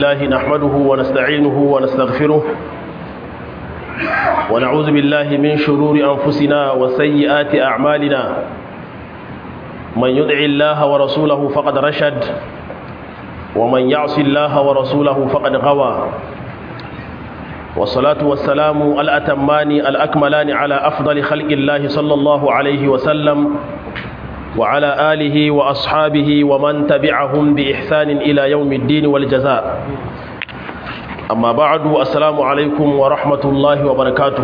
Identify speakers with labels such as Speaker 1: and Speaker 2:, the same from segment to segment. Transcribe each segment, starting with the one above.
Speaker 1: الله نحمده ونستعينه ونستغفره ونعوذ بالله من شرور أنفسنا وسيئات أعمالنا من يدع الله ورسوله فقد رشد ومن يعص الله ورسوله فقد غوى والصلاة والسلام الأتمان الأكملان على أفضل خلق الله صلى الله عليه وسلم وعلى آله وأصحابه ومن تبعهم بإحسان إلى يوم الدين والجزاء أما بعد السلام عليكم ورحمة الله وبركاته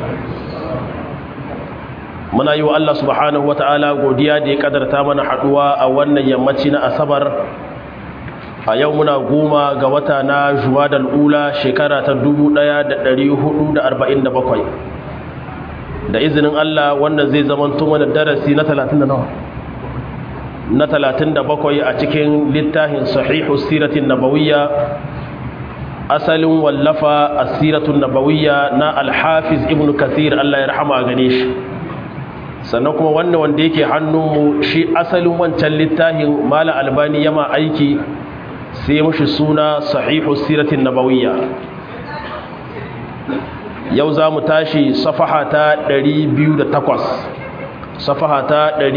Speaker 1: muna yi wa Allah subhanahu wa ta'ala godiya da ya kadarta mana haduwa a wannan yammaci na asabar a yau muna goma ga wata na juwadal ula shekara ta 1447 da izinin Allah wannan zai zama mana darasi na 30 na 37 a cikin littafin sahihu siratin nabawiyya asalin wallafa asiratun nabawiyya na alhafiz ibn kathir Allah ya rahama gane shi sannan kuma wannan wanda yake hannunmu shi asalin wancan littafin mala albani yama aiki sai mushi suna sahihu siratin nabawiyya yau za mu tashi safaha ta 208 safaha ta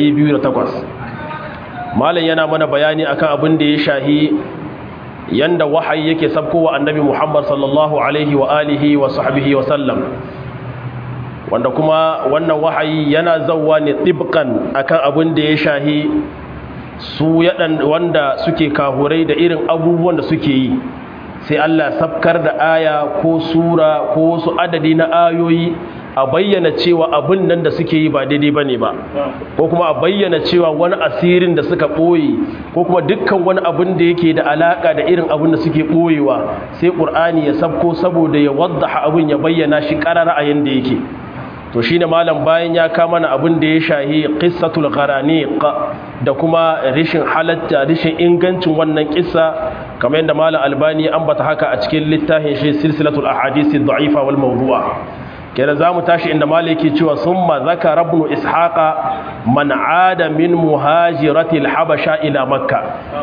Speaker 1: 208 malam yana mana bayani akan abin da ya shahi yanda wahayi yake sabkowa annabi Muhammad sallallahu alaihi wa alihi wa sahbihi wa sallam wanda kuma wannan wahayi yana zawwa ne tibkan akan abin da ya shahi su yadan wanda suke kahurai da irin abubuwan da suke yi sai Allah sabkar da aya ko sura ko wasu adadi na ayoyi a bayyana cewa abin nan da suke yi ba daidai ba ne ba ko kuma a bayyana cewa wani asirin da suka ɓoye ko kuma dukkan wani abin da yake da alaƙa da irin abin da suke ɓoyewa sai ƙur'ani ya sabko saboda ya wadda abin ya bayyana shi ƙarar a yanda yake to shi ne malam bayan ya kama na abin da ya shahi ƙissatul gharaniq da kuma rishin halatta rishin ingancin wannan ƙissa kamar yadda malam albani ambata haka a cikin littafin shi silsilatul ahadisi da'ifa wal mawdu'a kenan zamu tashi inda maliki cewa summa zakara ibn ishaqa man aada min muhajirati al-habasha ila makka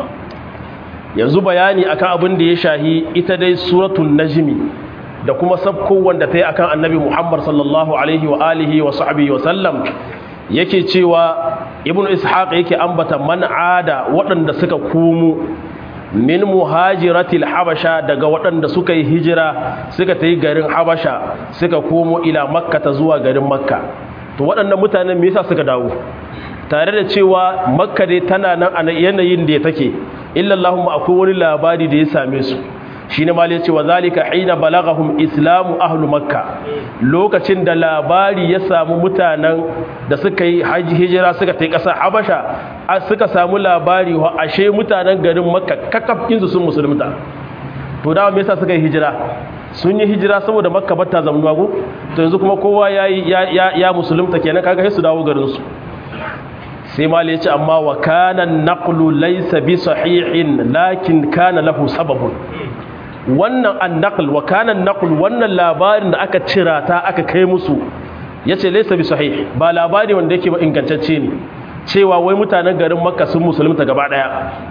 Speaker 1: yanzu bayani akan abin da ya shahi ita dai suratul najmi da kuma sabko wanda ta yi akan annabi muhammad sallallahu alaihi wa alihi wa sahbihi wa sallam yake cewa ibn ishaq yake ambata man aada waɗanda suka komo min muhajiratil habasha daga waɗanda suka yi hijira suka ta yi garin habasha suka komo ila makka ta zuwa garin makka to waɗannan mutanen me yasa suka dawo tare da cewa makka dai tana nan a yanayin da ya take illallahumma akwai wani labari da ya same su shine ma ya ce wa zalika hina balagahum islamu ahlu makka lokacin da labari ya samu mutanen da suka yi hijira suka ta yi ƙasa habasha suka samu labari wa ashe mutanen garin makka kakafkinsu sun musulunta to dawa me yasa suka yi hijira sun yi hijira saboda makka bata zamanuwa ko to yanzu kuma kowa ya ya ya musulunta kenan kaga sai su dawo garin su sai mal ya ce amma wa kana naqlu laysa bi sahihin lakin kana lahu sababun wannan annaql wa kana naql wannan labarin da aka cira ta aka kai musu yace laysa bi sahih ba labari wanda yake ba ingantacce ne cewa wai mutanen garin makka sun musulunta gaba daya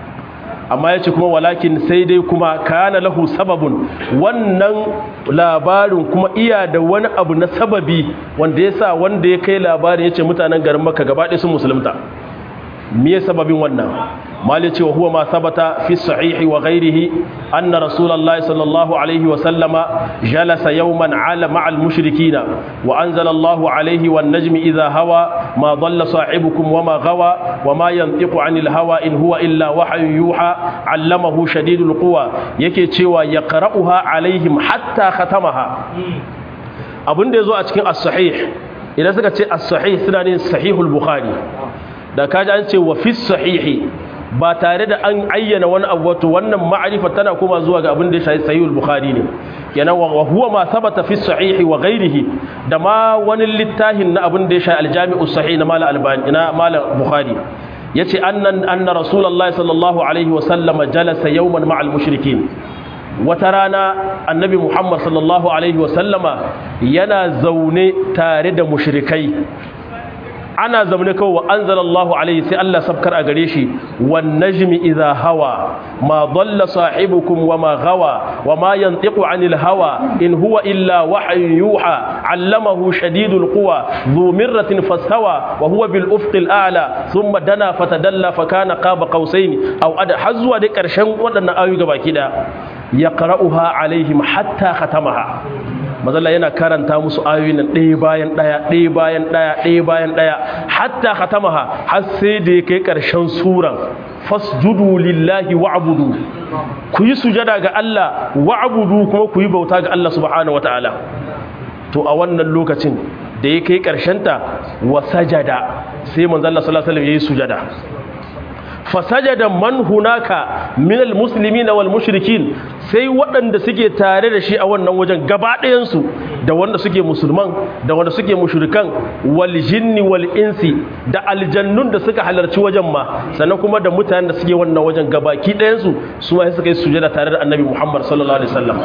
Speaker 1: amma yace kuma walakin sai dai kuma kana lahu sababun wannan labarin kuma iya da wani abu na sababi wanda yasa wanda ya kai labarin yace mutanen garin makka gaba daya sun musulunta me sababin wannan مالك وهو ما ثبت في الصحيح وغيره أن رسول الله صلى الله عليه وسلم جلس يوما على مع المشركين وأنزل الله عليه والنجم إذا هوى ما ضل صاحبكم وما غوى وما ينطق عن الهوى إن هو إلا وحي يوحى علمه شديد القوى يكي تشوى يقرأها عليهم حتى ختمها abin da ya zo a cikin as-sahih idan suka ce as-sahih suna ne sahihul bukhari da kaji an ce wa fi sahihi ba tare da an ayyana wani abu wato wannan ma'arifa tana kuma zuwa ga abin da ya shafi sahihul bukhari ne kenan wa huwa ma sabata fi sahihi wa ghairihi da ma wani littafin na abin da ya shafi aljami'u sahih na mala albani na mala bukhari yace annan anna rasulullahi sallallahu alaihi wa sallam jalasa yawman ma'al mushrikin wata rana annabi muhammad sallallahu alaihi wa sallama yana zaune tare da mushrikai ana zamane kawai wa anzalallahu alaihi sai Allah sabkar a gare shi wan najmi idha hawa ma dalla sahibukum wa ma gawa wa ma yantiqu anil hawa in huwa illa wahyun yuha allamahu shadidul quwa dhu mirratin fastawa wa huwa bil ufqil a'la thumma dana fatadalla fa kana qaba qausain aw ada hazwa da karshen wadannan ayoyi gabaki da yaqra'uha alaihim hatta khatamaha mazalla yana karanta musu ayoyin nan ɗaya bayan ɗaya ɗaya bayan ɗaya ɗaya bayan ɗaya hatta khatamaha har sai da ya kai ƙarshen suran fasjudu lillahi wa'budu ku yi sujada ga Allah wa'budu kuma ku yi bauta ga Allah subhanahu wataala to a wannan lokacin da ya kai ƙarshen ta wa sajada sai manzo Allah sallallahu alaihi wasallam yayi sujada fasajada man hunaka minal muslimin wal mushrikin sai waɗanda suke tare da shi a wannan wajen gaba ɗayansu da wanda suke musulman da wanda suke mushrikan wal jinni wal insi da aljannun da suka halarci wajen ma sannan kuma da mutanen da suke wannan wajen gabaki ɗayansu su ma suka yi sujada tare da annabi Muhammad sallallahu alaihi wasallam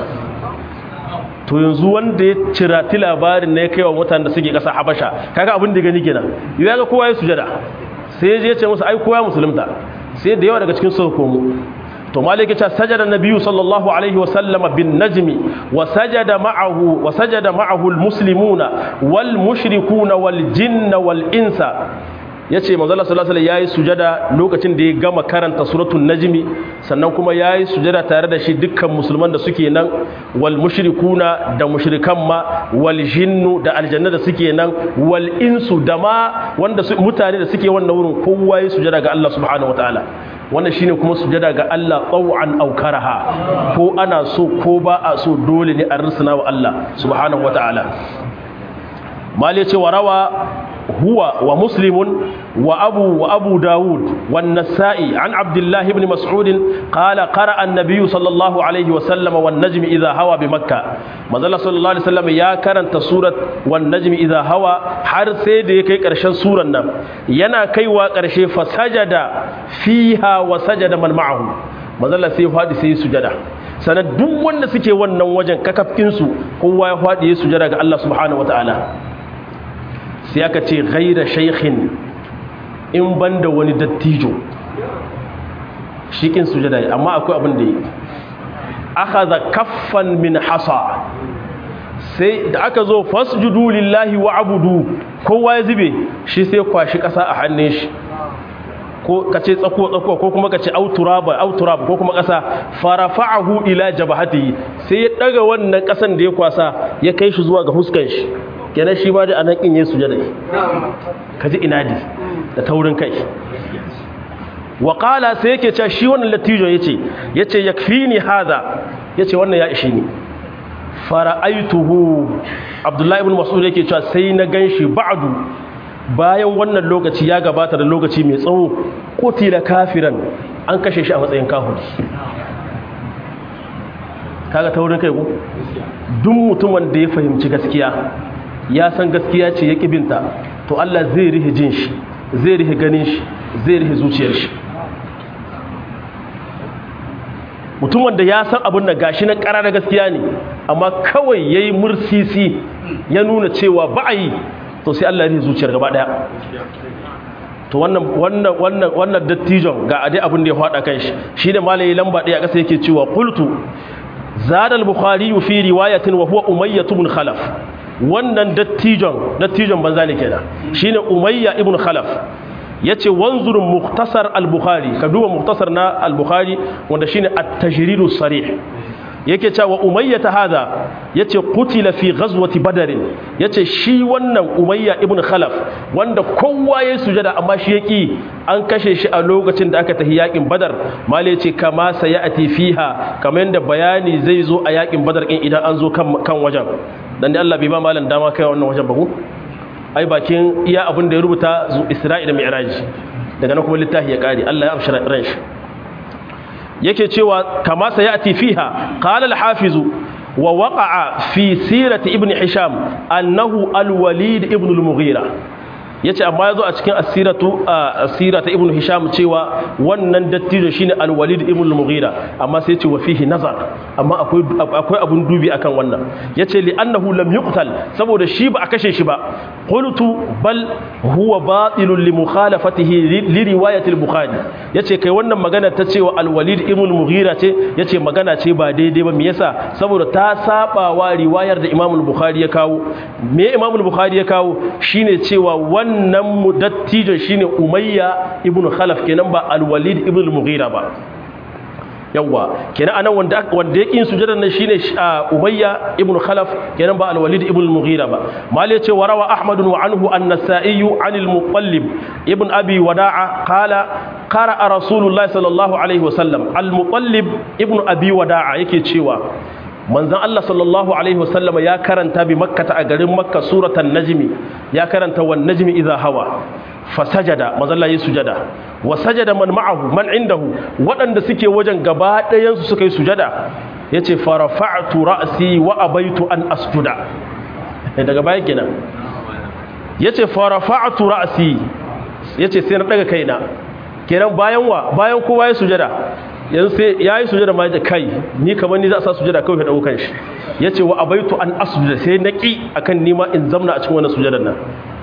Speaker 1: to yanzu wanda ya cirati labarin ne kai wa mutanen da suke ƙasa Habasha kaga abin da gani kenan ya ga kowa ya sujada sai ya ce musu ai kowa musulunta sai da yawa daga cikin su komo to maliki ta sajada nabiyyu sallallahu alaihi wasallam bin najmi wa sajada ma'ahu wa sajada ma'ahu almuslimuna wal mushrikuna wal jinna wal insa yace manzo Allah sallallahu alaihi yayi sujada lokacin da ya gama karanta suratul najmi sannan kuma yayi sujada tare da shi dukkan musulman da suke nan wal mushrikuna da mushrikan ma wal jinnu da aljanna da suke nan wal insu da ma wanda mutane da suke wannan wurin kowa yayi sujada ga Allah subhanahu wataala wannan shine kuma sujada ga Allah taw'an aw karaha ko ana so ko ba a so dole ne a rusuna wa Allah subhanahu wataala mali ce wa rawa huwa wa muslimun wa abu wa abu daud wan nasa'i an abdullah ibn mas'ud qala qara'a an-nabiy sallallahu alayhi wa sallam wan najm idha hawa bi makkah manzala sallallahu alaihi wasallam ya karanta surat wan najm idha hawa har sai da ya kai karshen suran nan yana kaiwa karshe fa sajada fiha wa sajada man ma'ahu manzala sai fadi sai sujada sanan duk wanda suke wannan wajen kakafkin su kowa ya fadi ya sujada ga Allah subhanahu wataala sai aka ce ghaira shaykhin in banda wani dattijo shikin sujada amma akwai abin da yi akhadha kaffan min hasa sai da aka zo fasjudu lillahi wa abudu kowa ya zube shi sai kwashi kasa a hannun shi ko kace tsako tsako ko kuma kace auturaba auturaba ko kuma kasa farafa'ahu ila jabhatihi sai ya daga wannan kasan da ya kwasa ya kai shi zuwa ga huskan shi kenan shi ba da anan kin yesu sujada kaji inadi da taurin kai wa qala sai yake cewa shi wannan latijo yace yace yakfini hadha yace wannan ya ishi ni fara'aituhu abdullahi ibn mas'ud yake cewa sai na ganshi ba'du bayan wannan lokaci ya gabata da lokaci mai tsawo qutila kafiran an kashe shi a matsayin kafiri kaga taurin kai ko duk mutumin da ya fahimci gaskiya ya san gaskiya ce ya kibinta to Allah zai rihe jin shi zai rihe ganin shi zai rihe zuciyar shi mutumin da ya san abin da gashi na ƙara na gaskiya ne amma kawai ya yi mursisi ya nuna cewa ba a yi to sai Allah ya rihe zuciyar gaba ɗaya to wannan wannan wannan wannan dattijon ga adai abin da ya faɗa kan shi shi da malayi lamba ɗaya ƙasa yake cewa qultu zada al-bukhari fi riwayatin wa huwa umayyah ibn khalaf wannan dattijon dattijon banza ne kenan shine umayya ibn khalaf yace wanzurun muktasar al-bukhari ka duba muktasar na al-bukhari wanda shine at-tajrid sarih yake cewa umayya ta hada yace qutila fi ghazwati badr yace shi wannan umayya ibn khalaf wanda kowa ya sujada amma shi yaki an kashe shi a lokacin da aka tafi yakin badar mali yace kama sayati fiha kamar yanda bayani zai zo a yakin badar din idan an zo kan kan wajen dan dai Allah bai ba malam dama kai wannan wajen ba ku ai bakin iya abin da ya rubuta zu Isra'i da Mi'raj daga nan kuma littafi ya kare Allah ya amshi ran shi yake cewa kama sayati fiha qala al-hafiz wa waqa'a fi sirati ibn hisham annahu al-walid ibn al-mughira yace amma yazo a cikin asiratu asira ta ibnu hisham cewa wannan dattijo shine al-walid ibn al-mughira amma sai yace wa fihi nazar amma akwai akwai abun dubi akan wannan yace li annahu lam yuqtal saboda shi ba a kashe shi ba qultu bal huwa batilun li mukhalafatihi li riwayati al-bukhari yace kai wannan magana ta cewa al-walid ibn al-mughira ce yace magana ce ba daidai ba me yasa saboda ta saba wa riwayar da imam al-bukhari ya kawo me imam al-bukhari ya kawo shine cewa wannan mudattijo shine umayya ibn khalaf kenan ba al-walid ibn al-mughira ba yawa kenan anan wanda wanda yake sujudar nan shine umayya ibn khalaf kenan ba al-walid ibn al-mughira ba mal yace warawa ahmad wa anhu an-nasa'i an al-muqallib ibn abi wada'a qala qara'a rasulullah sallallahu alaihi wasallam al-muqallib ibn abi wada'a yake cewa manzon Allah sallallahu alaihi wasallam ya karanta bi makkata a garin makka suratan najmi ya karanta wan najmi idha hawa fasajada manzon Allah ya sujada wa sajada man ma'ahu man indahu waɗanda suke wajen gaba ɗayan su suka yi sujada yace farafa'tu ra'si wa abaitu an asjuda daga baya kenan yace farafa'tu ra'si yace sai na daga kaina kenan bayan wa bayan kowa ya sujada yanzu sai ya yi sujada ma da kai ni kamar ni za a sa sujada kawai ka ɗaukan shi ya ce wa abaitu an asujuda sai na ƙi a kan nima in zamna a cikin wannan sujadar nan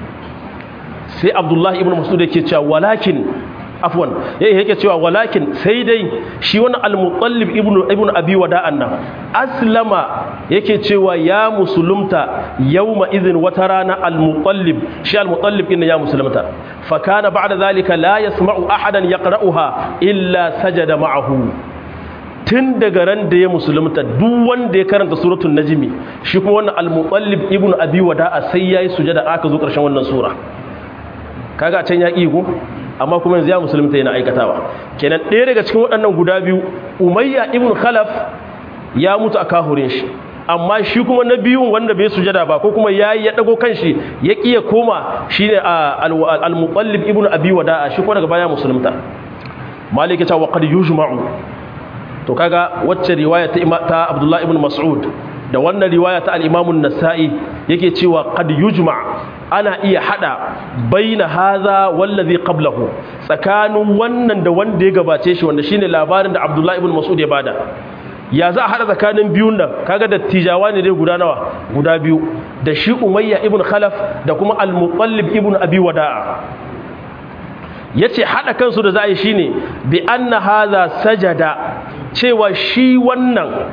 Speaker 1: sai abdullahi ibn masud yake cewa walakin afwan ya yake cewa walakin sai dai shi wani al-mutallib ibn ibn abi wada'an nan aslama yake cewa ya musulunta yawma idhin wata rana al-mutallib shi al-mutallib inna ya musulunta fa kana ba'da zalika la yasma'u ahadan yaqra'uha illa sajada ma'ahu tun daga ran da ya musulunta duk wanda ya karanta suratul najmi shi kuma wannan al-mutallib ibn abi wada'a sai yayi sujada aka zo karshen wannan sura kaga can ya ko amma kuma yanzu ya musulunta yana aikatawa kenan ɗaya daga cikin waɗannan guda biyu umayya ibn khalaf ya mutu a kahurin shi amma shi kuma na biyun wanda bai sujada ba ko kuma yayi ya dago kanshi ya kiya koma shine al-muqallib ibn abi wada'a shi kuma daga baya musulunta malik ya ce wa qad yujma'u to kaga wacce riwaya ta ta abdullah ibn mas'ud da wannan riwaya ta al-imam an-nasa'i yake cewa qad yujma' ana iya hada baina haza wallazi qablahu tsakanin wannan da wanda ya gabace shi wanda shine labarin da Abdullah ibn Mas'ud ya bada ya za a hada tsakanin biyun nan kaga da tijawa ne dai guda nawa guda biyu da shi Umayya ibn Khalaf da kuma Al-Muqallib ibn Abi Wada'a yace hada kansu da za a yi shine bi anna haza sajada cewa shi wannan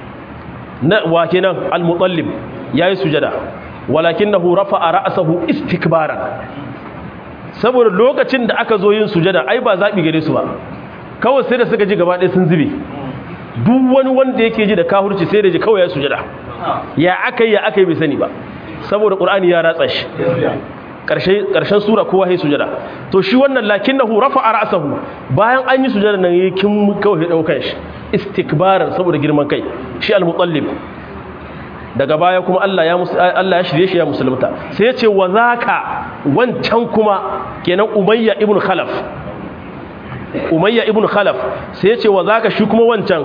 Speaker 1: na wa kenan Al-Muqallib yayi sujada walakinahu rafa'a ra'sahu istikbaran saboda lokacin da aka zo yin sujada ai ba zabi gare su ba kawai sai da suka ji gaba ɗaya sun zube duk wani wanda yake ji da kahurci sai da ji kawai ya sujada ya akai ya akai bai sani ba saboda qur'ani ya ratsa shi karshe karshen sura kowa ya sujada to shi wannan lakinnahu rafa'a ra'sahu bayan an yi sujada nan yakin kawai ya daukan shi istikbaran saboda girman kai shi al-mutallib daga baya kuma Allah ya Allah ya shirye shi ya musulunta sai ya ce wa zaka wancan kuma kenan Umayya ibn Khalaf Umayya ibn Khalaf sai ya ce wa zaka shi kuma wancan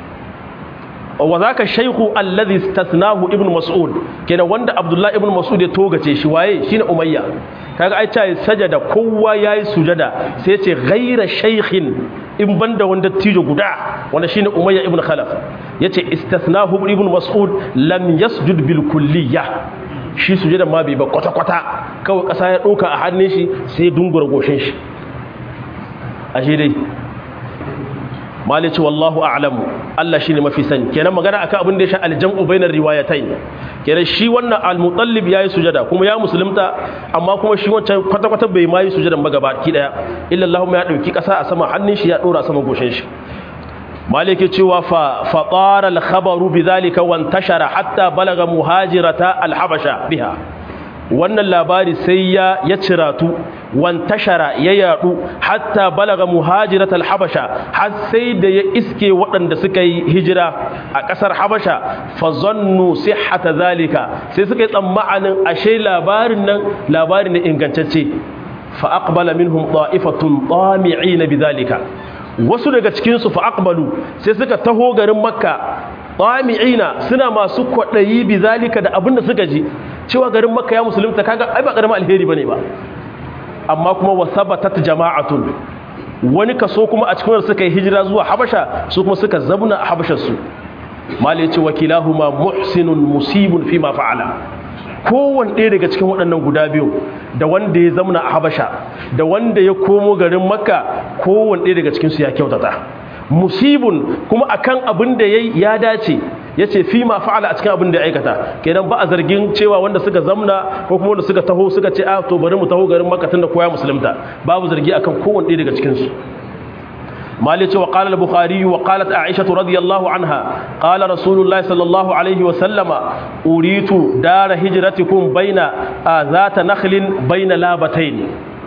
Speaker 1: wa zaka shaykhu alladhi istathnahu ibn Mas'ud kenan wanda Abdullah ibn Mas'ud ya togace shi waye shine Umayya kaga ai tayi sajada kowa yayi sujada sai ya ce ghaira shaykhin in banda wanda tijo guda wanda shine Umayya ibn Khalaf yace istathnahu ibn Mas'ud lam yasjud bil kulliyya shi sujada ma bai ba kwata kwata kawai kasa ya dauka a hannun shi sai dungura goshin shi ashe dai malici wallahu a'lamu Allah shine mafi sani kenan magana akan abin da ya sha aljam'u bainar riwayatain kenan shi wannan al-mutallib yayi sujada kuma ya musulunta amma kuma shi wancan kwata kwata bai ma yi sujadan ba gaba ki daya illa Allahumma ya dauki kasa a sama hannun shi ya dora sama goshin shi maliki cewa fa fatara al-khabaru bidhalika wa intashara hatta balaga muhajirata al-habasha biha wannan labari sai ya ya ciratu wantashara ya yadu hatta balaga muhajiratal habasha har sai da ya iske waɗanda suka yi hijira a ƙasar habasha fa zannu sihhata zalika sai suka yi tsammanin ashe labarin nan labari ne ingantacce fa aqbala minhum ta'ifatun tami'ina bidhalika wasu daga cikin su fa aqbalu sai suka taho garin makka tami'ina suna masu kwaɗayi bidhalika da abinda suka ji cewa garin makka ya musulunta kaga ai ba karamin alheri bane ba amma kuma wa sabatat jama'atun wani kaso kuma a cikin wanda suka yi hijira zuwa habasha su kuma suka zabna a habashar su mali ce wakilahuma muhsinun musibun fi ma fa'ala kowane ɗaya daga cikin waɗannan guda biyu da wanda ya zamna a habasha da wanda ya komo garin makka kowane ɗaya daga cikinsu ya kyautata musibun kuma akan abin da ya ya dace ya ce fi ma fa'ala a cikin abin da ya aikata kenan ba a zargin cewa wanda suka zamna ko kuma wanda suka taho suka ce a to bari mu taho garin makka tunda koya musulunta babu zargi akan kowane ɗaya daga cikinsu مالك وقال البخاري وقالت عائشة رضي الله عنها قال رسول الله صلى الله عليه وسلم أريت دار هجرتكم بين ذات نخل بين لابتين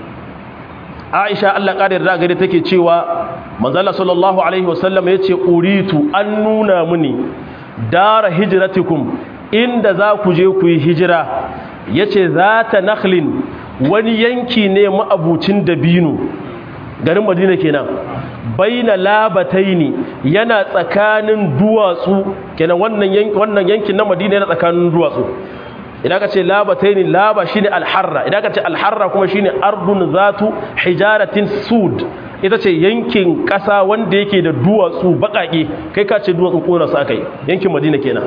Speaker 1: عائشة الله قادر راغري تكي تشيوا منزل صلى الله عليه وسلم يتي أريت أن نونا مني دار هجرتكم إن ذاك جيكو هجرة يتي ذات نخل wani yanki ne ma'abucin dabino garin madina kenan baina labataini yana tsakanin duwatsu kenan wannan yankin wannan yankin na Madina yana tsakanin duwatsu idan ka ce labataini laba shine alharra idan ka ce alharra kuma shine ardun zatu hijaratin sud ita ce yankin kasa wanda yake da duwatsu bakake kai ka ce duwatsun kona sa kai yankin Madina kenan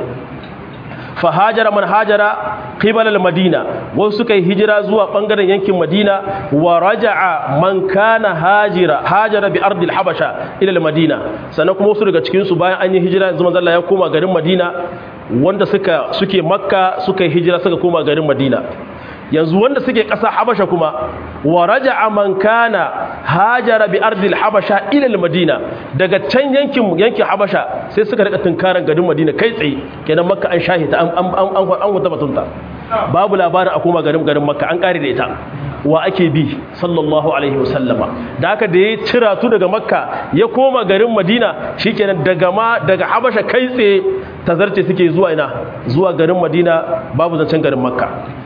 Speaker 1: fa hajara man hajara qibala al-madina wasu suka yi hijira zuwa bangaren yankin madina wa raja'a man kana hajira hajara bi ardi al-habasha ila al-madina sannan kuma wasu daga cikin su bayan an yi hijira yanzu manzo Allah ya koma garin madina wanda suka suke makka suka yi hijira suka koma garin madina yanzu wanda suke ƙasa habasha kuma wa raja'a man kana hajara bi ardil habasha ila madina daga can yankin yankin habasha sai suka rika tunkaran garin madina kai tsaye kenan makka an shahita an an an an wata batunta babu labarin a koma garin garin makka an kare da ita wa ake bi sallallahu alaihi wasallama da haka da ya cira tu daga makka ya koma garin madina shikenan daga ma daga habasha kai tsaye tazarce suke zuwa ina zuwa garin madina babu zancen garin makka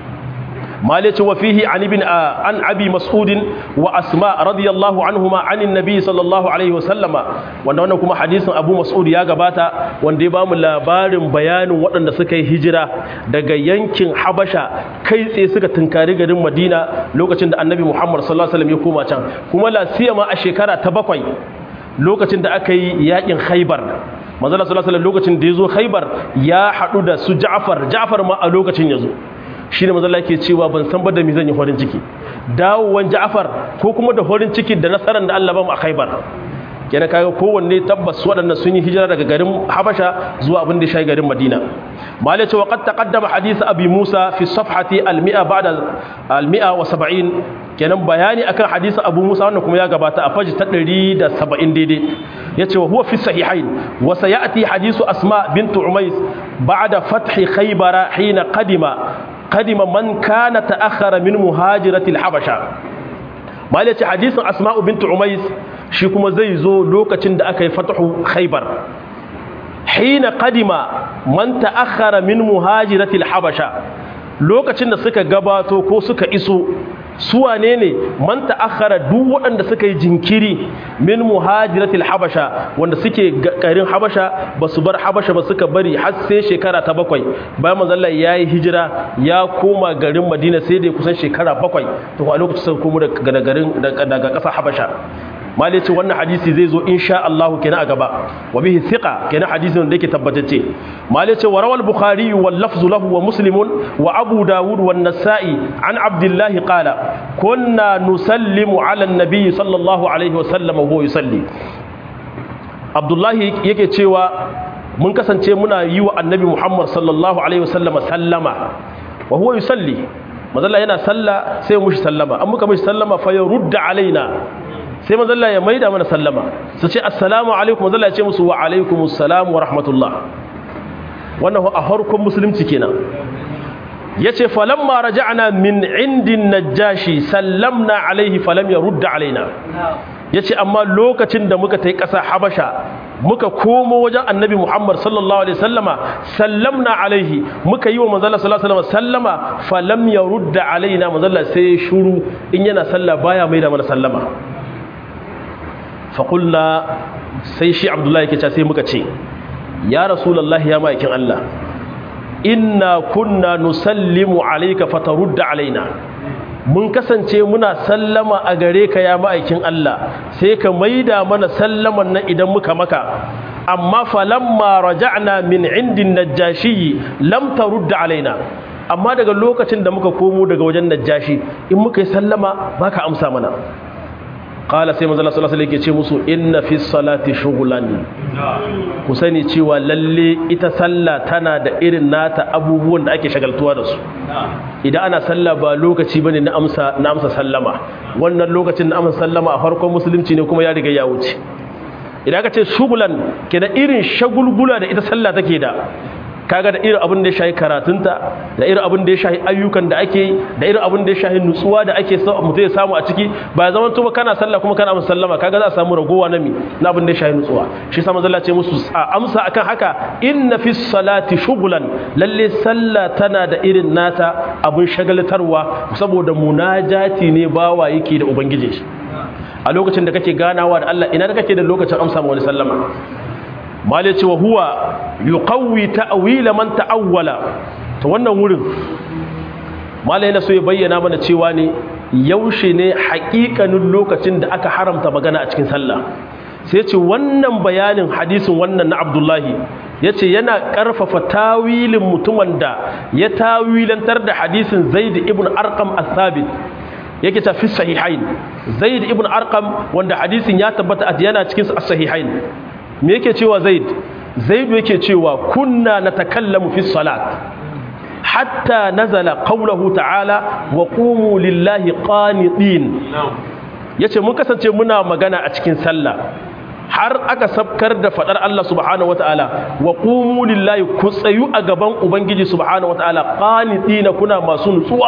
Speaker 1: مالك وفيه عن ابن عن ابي مسعود واسماء رضي الله عنهما عن النبي صلى الله عليه وسلم wanda wannan kuma hadisin Abu Mas'ud ya gabata wanda ya bamu labarin bayanin waɗanda suka yi hijira daga yankin Habasha kai tsaye suka tunkari garin Madina lokacin da Annabi Muhammad sallallahu alaihi wasallam ya koma can kuma la siyama a shekara ta bakwai lokacin da aka yi yakin Khaibar manzo sallallahu alaihi wasallam lokacin da ya zo Khaibar ya haɗu da su Ja'far Ja'far ma a lokacin ya zo shi ne mazala ke cewa ban san ba da mi zan yi farin ciki dawowan ja'afar ko kuma da farin ciki da nasarar da Allah ba mu a khaibar kenan kaga kowanne tabbas waɗannan sun yi hijira daga garin habasha zuwa abin da ya shayi garin madina malai ce wa qad taqaddama hadith abi musa fi safhati al-mi'a ba'da al-mi'a wa 70 kenan bayani akan hadisi abu musa wannan kuma ya gabata a faji ta 170 daidai yace wa huwa fi sahihain wa sayati hadithu asma bint umays ba'da fathi khaybara hina qadima قدم من كان تأخر من مهاجرة الحبشة ما يلي حديث أسماء بنت عميس shi kuma zai zo lokacin da aka yi fatahu khaybar hina qadima man ta'akhkhara min muhajiratil habasha lokacin da suka gabato ko suka iso su wane ne man ta'akhkhara duk waɗanda suka yi jinkiri min muhajiratil habasha wanda suke garin habasha ba su bar habasha ba suka bari har sai shekara ta bakwai bayan manzon Allah ya yi hijira ya koma garin Madina sai da kusan shekara bakwai to a lokacin sai komo daga garin daga ƙasar habasha mali ce wannan hadisi zai zo insha Allah kenan a gaba wa bihi thiqa kenan hadisin da yake tabbatacce mali ce wa rawal bukhari wal lafzu lahu wa muslimun wa abu dawud wan nasa'i an abdullah qala kunna nusallimu ala an-nabi sallallahu alaihi wa sallam wa yusalli abdullah yake cewa mun kasance muna yi wa annabi muhammad sallallahu alaihi wa sallama sallama wa huwa yusalli mazalla yana salla sai mushi sallama an muka mushi sallama fa yurda alaina sai mazalla ya maida mana sallama su ce assalamu alaikum mazalla ya ce musu wa alaikumus salam wa rahmatullah wannan a harkon musulunci kenan yace falamma raja'na min indin najashi sallamna alaihi falam yarudda alaina yace amma lokacin da muka tai ƙasa habasha muka komo wajen annabi muhammad sallallahu alaihi sallama sallamna alaihi muka yi wa manzala sallallahu alaihi sallama falam yarudda alaina manzala sai shuru in yana sallah baya mai da mana sallama faƙulna sai shi abdullahi ke sai muka ce ya rasulallah ya ma'aikin Allah inna kunna nusallimu alaika fatarudda alaina mun kasance muna sallama a gare ka ya ma'aikin Allah sai ka maida mana sallaman nan idan muka maka amma falamma raja'na min indin najashi lam tarud alaina amma daga lokacin da muka komo daga wajen najashi in muka yi sallama baka amsa mana qala sai manzo Allah sallallahu alaihi wasallam yake ce musu inna fi salati shughlan ku sani cewa lalle ita sallah tana da irin nata abubuwan da ake shagaltuwa da su idan ana sallah ba lokaci bane na amsa na amsa sallama wannan lokacin na amsa sallama a farkon musulunci ne kuma ya riga ya wuce idan aka ce shughlan ke da irin shagulgula da ita sallah take da kaga da irin abin da ya shahi karatunta da irin abin da ya shahi ayyukan da ake yi da irin abin da ya shahi nutsuwa da ake so mutum ya samu a ciki ba zaman tuba kana sallah kuma kana amsa sallama kaga za a samu ragowa na mi na abin da ya shahi nutsuwa shi sa manzo ce musu a amsa akan haka inna fi salati shughlan lalle sallah tana da irin nata abin shagaltarwa saboda munajati ne bawa yake da ubangijin shi a lokacin da kake ganawa da Allah ina da kake da lokacin amsa ma wani sallama mali ce wa huwa yuqawwi ta'wila man ta'awwala to wannan wurin mali yana so ya bayyana mana cewa ne yaushe ne haƙiƙanin lokacin da aka haramta magana a cikin sallah sai ce wannan bayanin hadisin wannan na Abdullahi yace yana ƙarfafa tawilin mutumin da ya tawilantar da hadisin Zaid ibn Arqam as-Sabit yake ta fi sahihain Zaid ibn Arqam wanda hadisin ya tabbata yana cikin as-sahihain me yake cewa zaid zaid yake cewa kunna natakallamu fi salat hatta nazala qawluhu ta'ala wa qumu lillahi qanitin yace mun kasance muna magana a cikin sallah har aka sabkar da fadar Allah subhanahu wataala wa qumu lillahi ku tsayu a gaban ubangiji subhanahu wataala qanitina kuna masu nutsuwa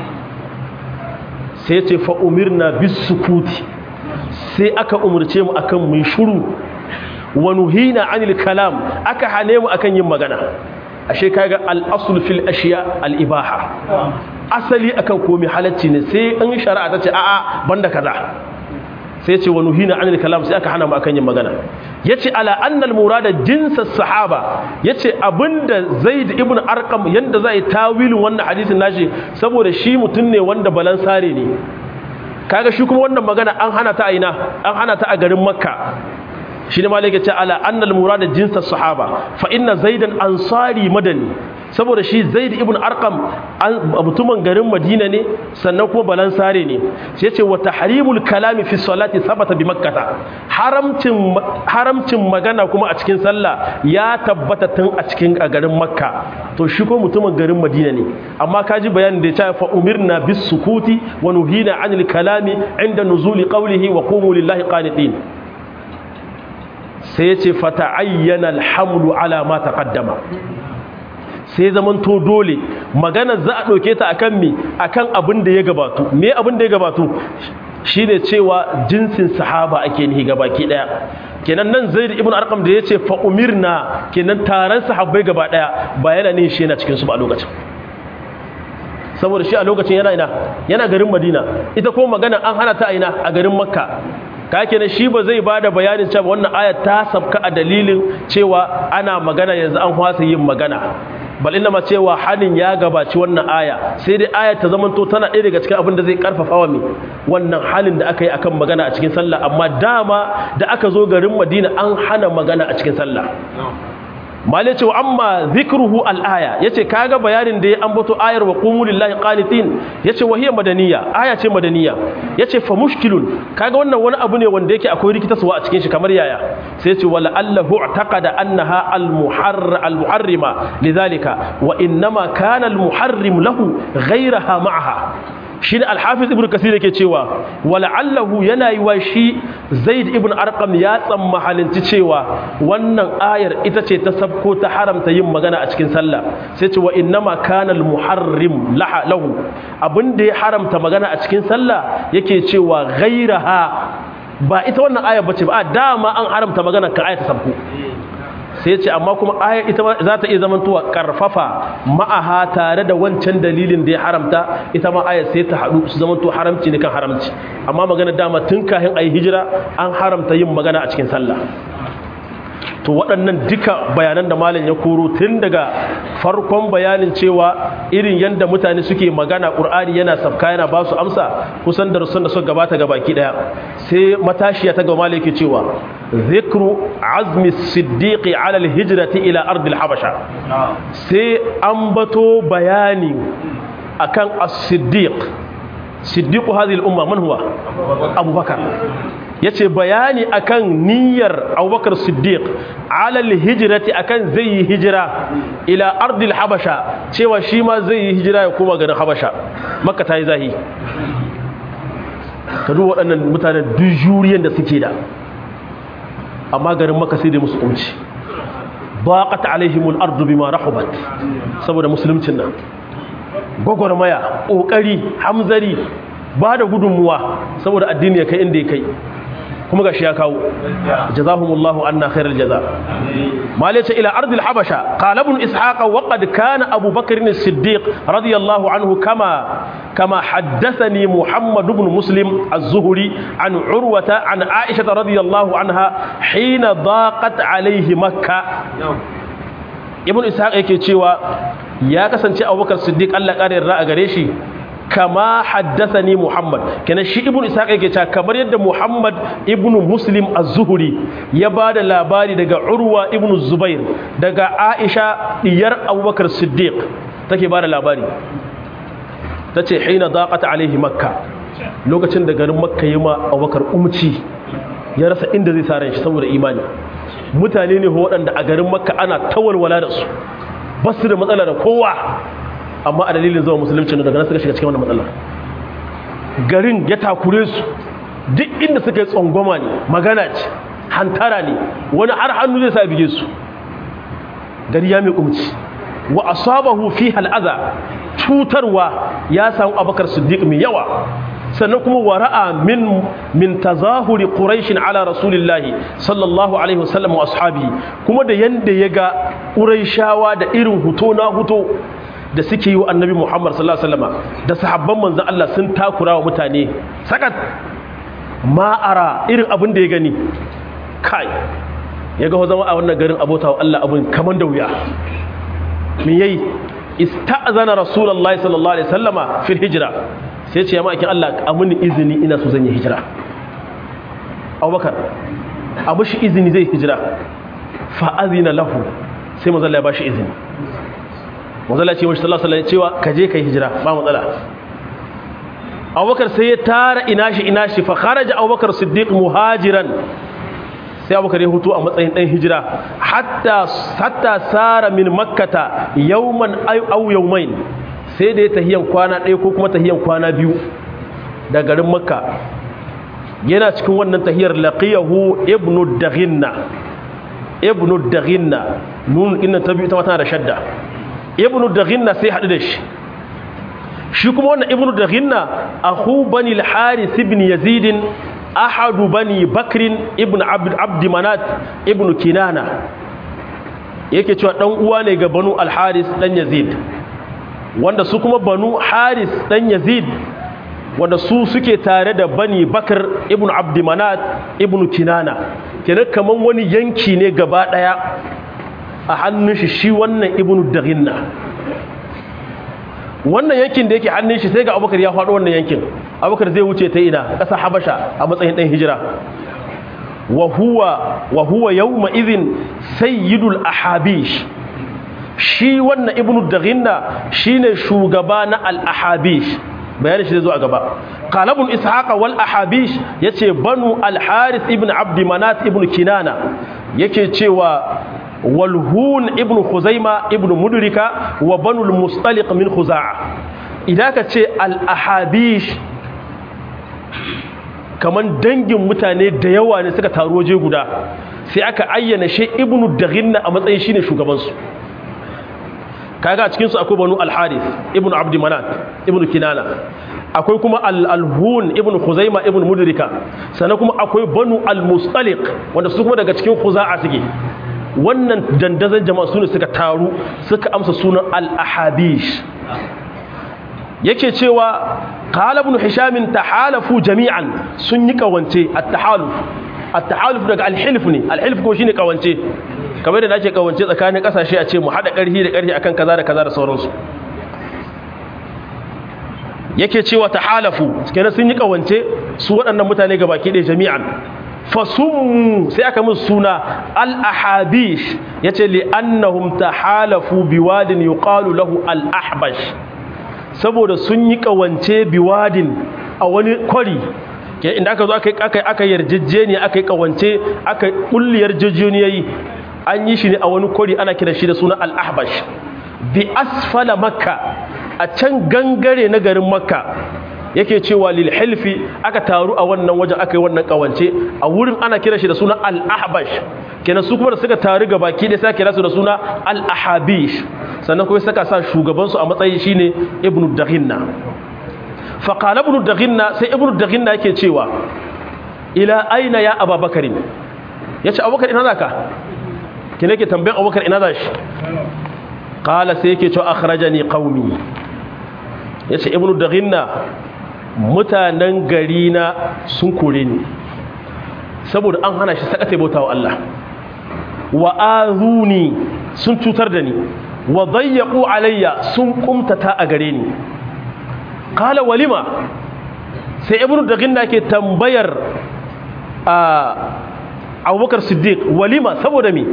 Speaker 1: sai yace fa umirna bis sukuti sai aka umurce mu akan mu shuru wa nuhina anil kalam aka hane mu akan yin magana ashe kaga al-asl fil ashiya al-ibaha asali akan komai halacci ne sai an shari'a ta ce a'a banda kaza sai ce wa nuhina anil kalam sai aka hana mu akan yin magana yace ala anna al-murada jinsas sahaba yace abinda zaid ibn arqam yanda zai tawilin wannan hadisin nashi saboda shi mutun ne wanda balansare ne kaga shi kuma wannan magana an hana ta aina an hana ta a garin makka shi ne malaka ce ala annal murada jinsa sahaba fa inna zaidan ansari madani saboda shi zaid ibn arqam mutumin garin madina ne sannan kuma balansare ne sai ce wa tahrimul kalami fi salati sabata bi makkah haramcin haramcin magana kuma a cikin sallah ya tabbata tun a cikin a garin makka to shi ko mutumin garin madina ne amma kaji bayanin da ya ce fa umirna bis sukuti wa nuhina anil kalami inda nuzuli qawlihi wa qumu lillahi qanitin sai ya ce fata'ayyana alhamlu ala ma taqaddama sai zaman to dole magana za a ɗauke ta akan mi akan abin da ya gabatu me abin da ya gabatu shine cewa jinsin sahaba ake nihi gabaki daya kenan nan zaid ibn arqam da yace fa umirna kenan taron sahabbai gaba daya ba yana ne shi yana cikin su ba a lokacin saboda shi a lokacin yana ina yana garin madina ita ko magana an hana ta ina a garin makka ka kenan shi ba zai bada bayanin cewa wannan ayat ta sabka a dalilin cewa ana magana yanzu an hwasa yin magana bal inna ma cewa halin ya gabaci wannan aya sai dai ayat ta zamanto tana ɗaya daga cikin abin da zai karfafa wa mai wannan halin da aka yi akan magana a cikin sallah amma dama da aka zo garin madina an hana magana a cikin sallah malai cewa amma zikruhu al-aya yace kaga bayanin da ya ambato ayar wa qumu lillahi qanitin yace wa hiya madaniya aya ce madaniya yace fa mushkilun kaga wannan wani abu ne wanda yake akwai rikitaswa a cikin shi kamar yaya sai yace wala allahu i'taqada annaha al-muharr al-muharrima lidhalika wa innama kana al-muharrim lahu ghayraha ma'aha shi ne alhafiz ibn kasir yake cewa wala'allahu yana yi wa shi zaid ibn arqam ya tsammahalinci cewa wannan ayar ita ce ta sabko ta haramta yin magana a cikin sallah sai ce wa innama kana almuharrim lahu abinda ya haramta magana a cikin sallah yake cewa ghairaha ba ita wannan ayar bace ba dama an haramta magana ka ayar ta sabko sai ce amma kuma ayar ita za ta iya zamantowa karfafa ma'aha tare da wancan dalilin da ya haramta ita ma ayar sai ta haɗu su zamanto haramci ne kan haramci amma magana dama tun kahin ayi hijira an haramta yin magana a cikin sallah to waɗannan duka bayanan da malam ya koro tun daga farkon bayanin cewa irin yadda mutane suke magana ƙur'ani yana sabka yana ba su amsa kusan darussan da suka gabata ga baki ɗaya sai matashiya ta gama yake cewa zikru azmi siddiqi ala alhijrati ila ardil habasha sai ambato bayani akan as-siddiq siddiqu hadhihi al-umma man huwa abubakar yace bayani akan niyyar abubakar siddiq ala al-hijrati akan zai yi hijira ila ardil habasha cewa shi ma zai yi hijira ya koma garin habasha makka ta yi zahi ka duba waɗannan mutanen duk juriyan da suke da amma garin makka sai da musu kunci baqat alaihimul ardu bima rahubat saboda musuluncin nan gwagwarmaya ƙoƙari hamzari ba da gudunmuwa saboda addini ya kai inda ya kai kuma gashi ya kawo jazahumullahu anna khairal jaza malaita ila ardil habasha qala ibn ishaq wa qad kana abu bakr as-siddiq radiyallahu anhu kama kama haddathani muhammad ibn muslim az-zuhri an urwata an aisha radiyallahu anha hina daqat alayhi makkah ibn ishaq yake cewa ya kasance abubakar siddiq Allah ƙara yarda a gare shi kama haddathani muhammad kenan shi ibn ishaq yake cewa kamar yadda muhammad ibn muslim az-zuhri ya bada labari daga urwa ibn zubair daga aisha diyar abubakar siddiq take bada labari tace hina daqat alaihi makka lokacin da garin makka yi ma abubakar umci ya rasa inda zai sa ran shi saboda imani mutane ne waɗanda a garin makka ana tawalwala da su ba su da matsala da kowa amma a dalilin zuwa musulunci daga nan suka shiga cikin wannan matsalar garin ya takure su duk inda suka yi tsangwama ne magana ce hantara ne wani har hannu zai sa bige su gari ya mai kumci wa asabahu fi hal'aza cutarwa ya samu abakar siddiq mai yawa sannan kuma wara'a min min tazahuri quraishin ala rasulillahi sallallahu alaihi wasallam wa ashabi kuma da yanda ya ga quraishawa da irin huto na huto da suke yi wa annabi muhammad sallallahu alaihi wasallam da sahabban manzon Allah sun takura wa mutane sakat ma'ara irin abin da ya gani kai ya ga zama a wannan garin abota wa Allah abin kaman da wuya me yayi ista'zana rasulullahi sallallahu alaihi wasallama fil hijra sai ce ya ma'aikin Allah a mini izini ina so zan yi hijira abubakar a mashi izini zai hijira fa'azina lahu sai mazalla ya ba shi izini mazalla ce mashi sallallahu alaihi cewa ka je ka yi hijira ba matsala abubakar sai ya tara ina shi ina shi fa kharaja abubakar siddiq muhajiran sai abubakar ya hutu a matsayin dan hijira hatta hatta sara min makkata yawman aw yawmain sai da ya tahiyan kwana ɗaya ko kuma tahiyan kwana biyu da garin makka yana cikin wannan tahiyar laqiyahu ibnu daghinna ibnu daghinna nun inna ta biyu ta wata da shadda ibnu daghinna sai haɗu da shi shi kuma wannan ibnu daghinna akhu bani al-harith ibn yazid ahadu bani bakrin ibn abd abd manat ibn kinana yake cewa dan uwa ne ga banu al-harith dan yazid wanda su kuma banu haris dan yazid wanda su suke tare da bani bakar ibn abdimanat ibn kinana kenan kaman wani yanki ne gaba daya a hannun shi shi wannan ibn daghinna wannan yankin da yake hannun shi sai ga abubakar ya faɗo wannan yankin abubakar zai wuce ta ina ƙasa habasha a matsayin ɗan hijira wa huwa wa huwa yawma idhin sayyidul ahabish shi wannan ibnu daghinna shine shugaba na al-ahabish bayanin shi zai zo a gaba qalabun ishaqa wal ahabish yace banu al-harith ibn abd manat ibn kinana yake cewa walhun ibn khuzaima ibn mudrika wa banu al-mustaliq min khuza'a idan ka ce al-ahabish kaman dangin mutane da yawa ne suka taru waje guda sai aka ayyana shi ibnu daghinna a matsayin shine shugabansu kaga a cikinsu akwai banu al-harith ibnu abd manat ibnu kinana akwai kuma al-alhun ibnu khuzaima ibnu mudrika sannan kuma akwai banu al-mustaliq wanda su kuma daga cikin khuza'a suke wannan dandazon jama'a sune suka taru suka amsa sunan al-ahabish yake cewa qala ibn hisham tahalafu jami'an sun yi kawance at-tahaluf at-tahaluf daga al-hilf ne al-hilf ko shine kawance kamar da ake kawance tsakanin kasashe a ce mu hada karhi da karhi akan kaza da kaza da sauransu yake cewa tahalafu kenan sun yi kawance su waɗannan mutane gabaki ɗaya jami'an fasum sai aka musu suna al-ahabish yace li annahum tahalafu biwadin yuqalu lahu al-ahbash saboda sun yi kawance biwadin a wani kwari inda aka zo aka aka yarjejeniya aka yi kawance aka kulli yarjejeniyayi an yi shi ne a wani kwari ana kira shi da suna al-ahbash bi asfala makka a can gangare na garin makka yake cewa lil hilfi aka taru a wannan wajen aka yi wannan kawance a wurin ana kira shi da suna al-ahbash kenan su kuma da suka taru ga baki da sai kira su da suna al-ahabish sannan kuma saka sa shugaban su a matsayin shine ibnu daghinna fa qala ibnu daghinna sai ibnu daghinna yake cewa ila aina ya ababakar yace abubakar ina zaka kina yake tambayan abubakar ina zashi qala sai yake cewa akhrajani qaumi yace ibnu daghinna mutanen gari na sun kore ni saboda an hana shi sakata bauta wa Allah wa azuni sun cutar da ni wa dayyaqu alayya sun kumtata a gare ni qala walima sai ibnu daghinna ke tambayar a Abubakar Siddiq walima saboda me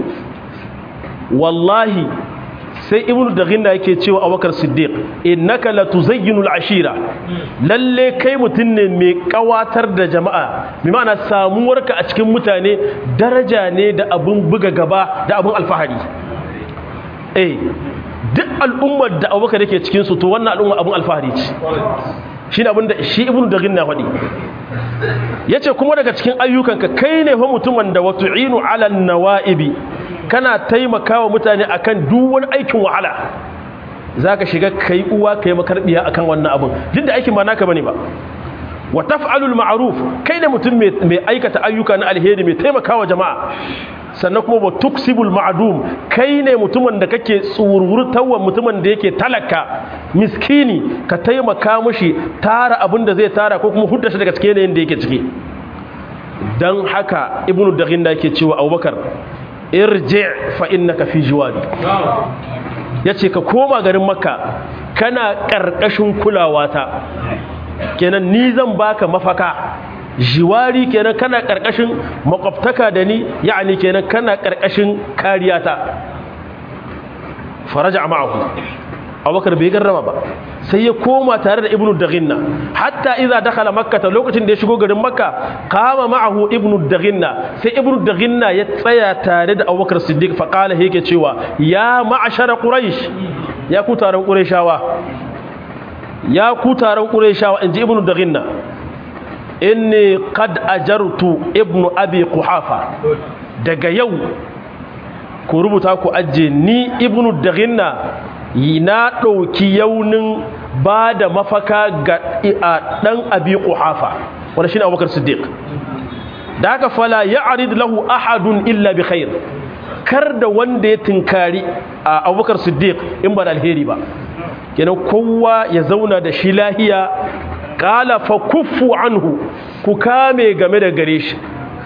Speaker 1: wallahi sai ibnu daghinna yake cewa abubakar siddiq innaka latuzayyinul ashira lalle kai mutun ne mai kawatar da jama'a bi ma'ana samuwarka a cikin mutane daraja ne da abun buga gaba da abun alfahari eh duk al'ummar da abubakar yake cikin su to wannan al'umma abun alfahari ce shi ne abinda shi ibnu daghinna faɗi yace kuma daga cikin ayyukanka kai ne fa mutumin da watu'inu 'ala nawaibi kana taimakawa mutane akan duk wani aikin wahala zaka shiga kai uwa kai makarbiya akan wannan abun duk da aikin ba naka bane ba wa taf'alul ma'ruf kai ne mutum mai aikata ayyuka na alheri mai taimakawa jama'a sannan kuma wa tuksibul ma'dum kai ne mutumin da kake tsururtawa mutumin da yake talaka miskini ka taimaka mushi tara abin da zai tara ko kuma hudda shi daga cikin yanayin da yake ciki dan haka ibnu daghin da yake cewa abubakar irji fa innaka fi jiwadi yace ka koma garin makka kana karkashin kulawata kenan ni zan baka mafaka jiwari kenan kana karkashin makwabtaka da ni yani kenan kana karkashin kariyata faraja ma'ahu abubakar bai garrama ba sai ya koma tare da ibnu daghinna hatta idza dakhala makkah lokacin da ya shigo garin makka qama ma'ahu ibnu daghinna sai ibnu daghinna ya tsaya tare da abubakar siddiq fa qala yake cewa ya ma'ashara quraish ya ku taron qurayshawa ya ku taron qurayshawa inji ibnu daghinna inni qad ajartu ibnu abi quhafa daga yau ku rubuta ku ajje ni ibnu daghinna na ɗauki yaunin ba da mafaka ga ɗan abi ƙuhafa wanda shi ne abubakar siddiq da haka fala ya arid lahu ahadun illa bi khair kar da wanda ya tinkari a abubakar siddiq in ba da alheri ba kenan kowa ya zauna da shi lahiya ƙala fa kuffu anhu ku kame game da gare shi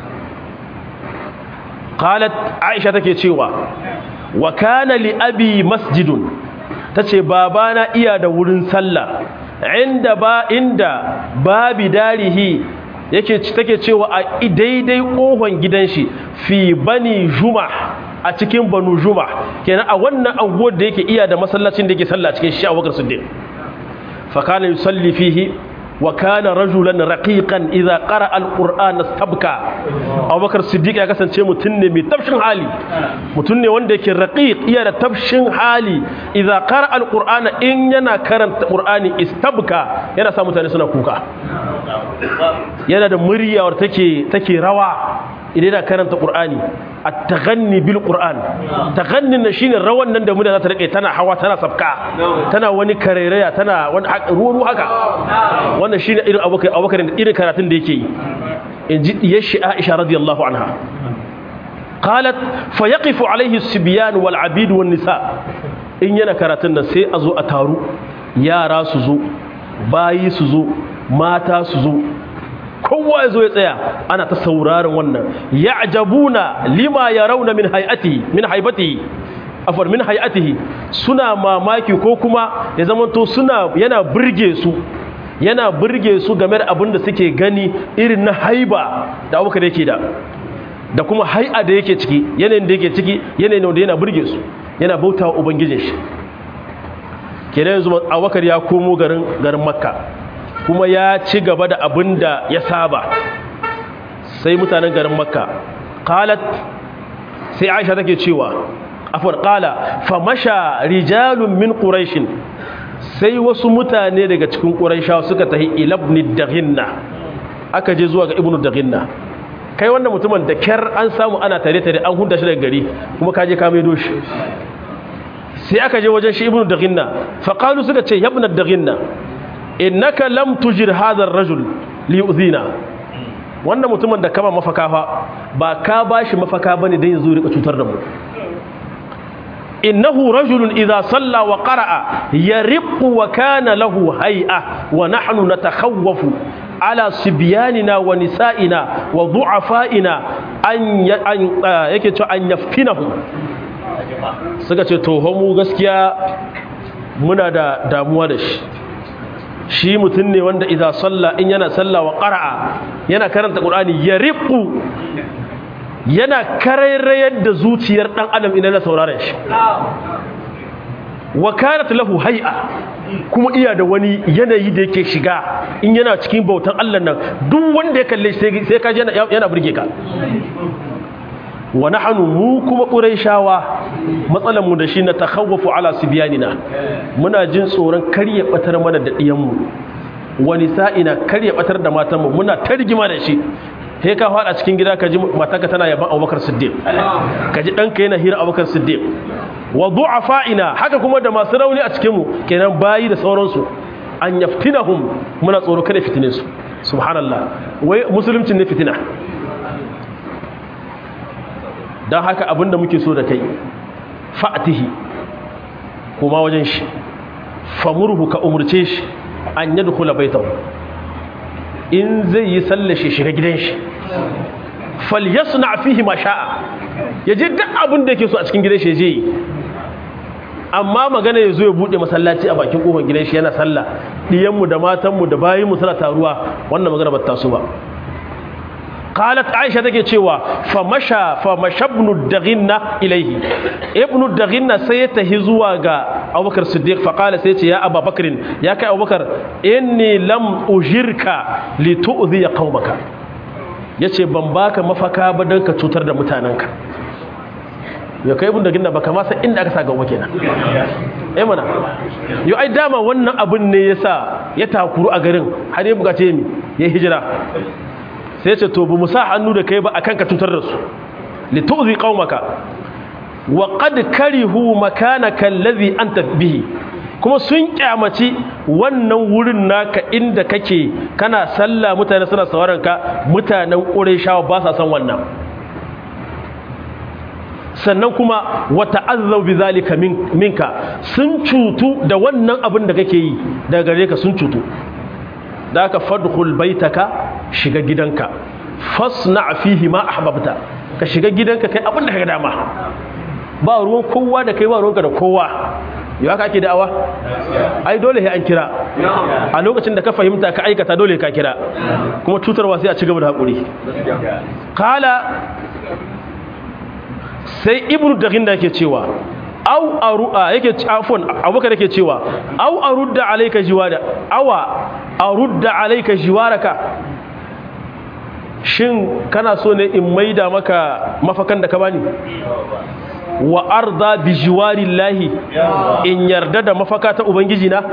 Speaker 1: qalat aisha take cewa wa kana li abi masjidun tace babana iya da wurin sallah inda ba inda babi darihi yake take cewa a daidai kohon gidan shi fi bani juma a cikin banu juma kenan a wannan anguwar da yake iya da masallacin da yake sallah cikin shi Abubakar Siddiq fa kana yusalli fihi wa kana rajulan raqiqan idza qara alqur'ana sabka Abubakar Siddiq ya kasance mutum ne mai tafshin hali mutum ne wanda yake raqiq iya da tafshin hali idza qara alqur'ana in yana karanta qur'ani istabka yana sa mutane suna kuka yana da murya wadda take take rawa idan yana karanta qur'ani at-taghanni bil qur'an taghanni na shine rawan nan da mutane za ta rike tana hawa tana sabka tana wani karairaya tana wani ruwa haka wannan shine irin abubakar abubakar irin karatun da yake yi inji yashi Aisha radiyallahu anha qalat fa yaqifu alayhi as-sibyan wal 'abid wan nisa in yana karatun nan sai a zo a taru yara su zo bayi su zo mata su zo kowa ya zo ya tsaya ana ta sauraron wannan ya'jabuna lima yarawna min hay'atihi min haibatihi afar min hay'atihi suna mamaki ko kuma ya zamanto suna yana burge su yana burge su game da abin da suke gani irin na haiba da abubakar yake da da kuma hai'a da yake ciki yanayin da yake ciki yanayin da yana burge su yana bauta wa ubangijin shi kenan yanzu abubakar ya komo garin garin makka kuma ya ci gaba da abin da ya saba sai mutanen garin makka qalat sai aisha take cewa afwan qala famasha rijalun min quraish sai wasu mutane daga cikin quraishawa suka tahi ila ibn daghinna aka je zuwa ga ibnu daghinna kai wannan mutumin da kyar an samu ana tare tare an hunda shi daga gari kuma ka je ka maido shi sai aka je wajen shi ibnu daghinna fa qalu suka ce ya ibnu daghinna innaka lam tujir hadha ar-rajul li yu'zina wannan mutumin da kama mafaka fa ba ka bashi mafaka bane dan yazo rika cutar da mu innahu rajulun idza salla wa qara'a yariqu wa kana lahu hay'a wa nahnu natakhawwafu ala sibyanina wa nisa'ina wa du'afa'ina an yake cewa an yaftinahu suka ce to mu gaskiya muna da damuwa da shi shi mutum ne wanda idza salla in yana salla wa qara'a yana karanta qur'ani yariqu yana karairayar da zuciyar dan adam idan na saurare shi wa kanat lahu hay'a kuma iya da wani yanayi da yake shiga in yana cikin bautan Allah nan duk wanda ya kalle sai sai ka yana yana burge ka wa nahnu mu kuma quraishawa matsalan mu da shi na takhawwafu ala sibyanina muna jin tsoron karya batar mana da diyan mu wa nisa'ina karya batar da matan mu muna targima da shi he ka fada cikin gida ka ji matarka tana yaban Abubakar Siddiq ka ji danka yana hira Abubakar Siddiq wa du'afa'ina haka kuma da masu rauni a cikin mu kenan bayi da sauransu an yaftinahum muna tsoro kada fitine su subhanallah wai musulunci ne fitina dan haka abinda muke so da kai fa'tihi kuma wajen shi famurhu ka umurce shi an yadkhula baitahu in zai yi sallashi shiga gidan shi falyasna fihi ma sha'a yaje duk abin da yake so a cikin gidan shi je yi amma magana ya zo ya bude masallaci a bakin kofar gidan shi yana sallah diyanmu da matanmu da bayinmu suna taruwa wannan magana ba ta so ba qalat aisha take cewa fa masha fa mashabnu daghinna ilayhi ibnu daghinna sai ya tahi zuwa ga abubakar siddiq fa qala sai ce ya abubakar ya kai abubakar inni lam ujirka li tu'dhi qaumaka yace ban baka mafaka ba dan ka cutar da mutananka ya kai ibn da ginna baka ma san inda aka sa gaba kenan eh mana yo ai dama wannan abin ne yasa ya takuru a garin har ya bukace mi ya hijira sai ce to bu musa hannu da kai ba akan ka cutar da su li tu'zi qaumaka wa qad karihu makanaka alladhi anta bihi kuma sun kyamaci wannan wurin naka inda kake kana sallah mutane suna sauraron ka mutanen qurayshawa ba sa san wannan sannan kuma wata azzau bi zalika minka sun cutu da wannan abin da kake yi daga gare ka sun cutu da ka fadkhul baitaka shiga gidanka fasna fihi ma ahbabta ka shiga gidanka kai abin da kaga dama ba ruwan kowa da kai ba ruwanka da kowa yau haka ake da'awa ai dole sai an kira a lokacin da ka fahimta ka aikata dole ka kira kuma cutarwa sai a ci gaba da hakuri kala sai ibnu daghin da yake cewa au aru'a yake afwan abubakar yake cewa au arudda alayka jiwada awa arudda alayka jiwaraka shin kana so ne in maida maka mafakan da ka bani wa arda bi jiwarillahi in yarda da mafaka ta ubangiji na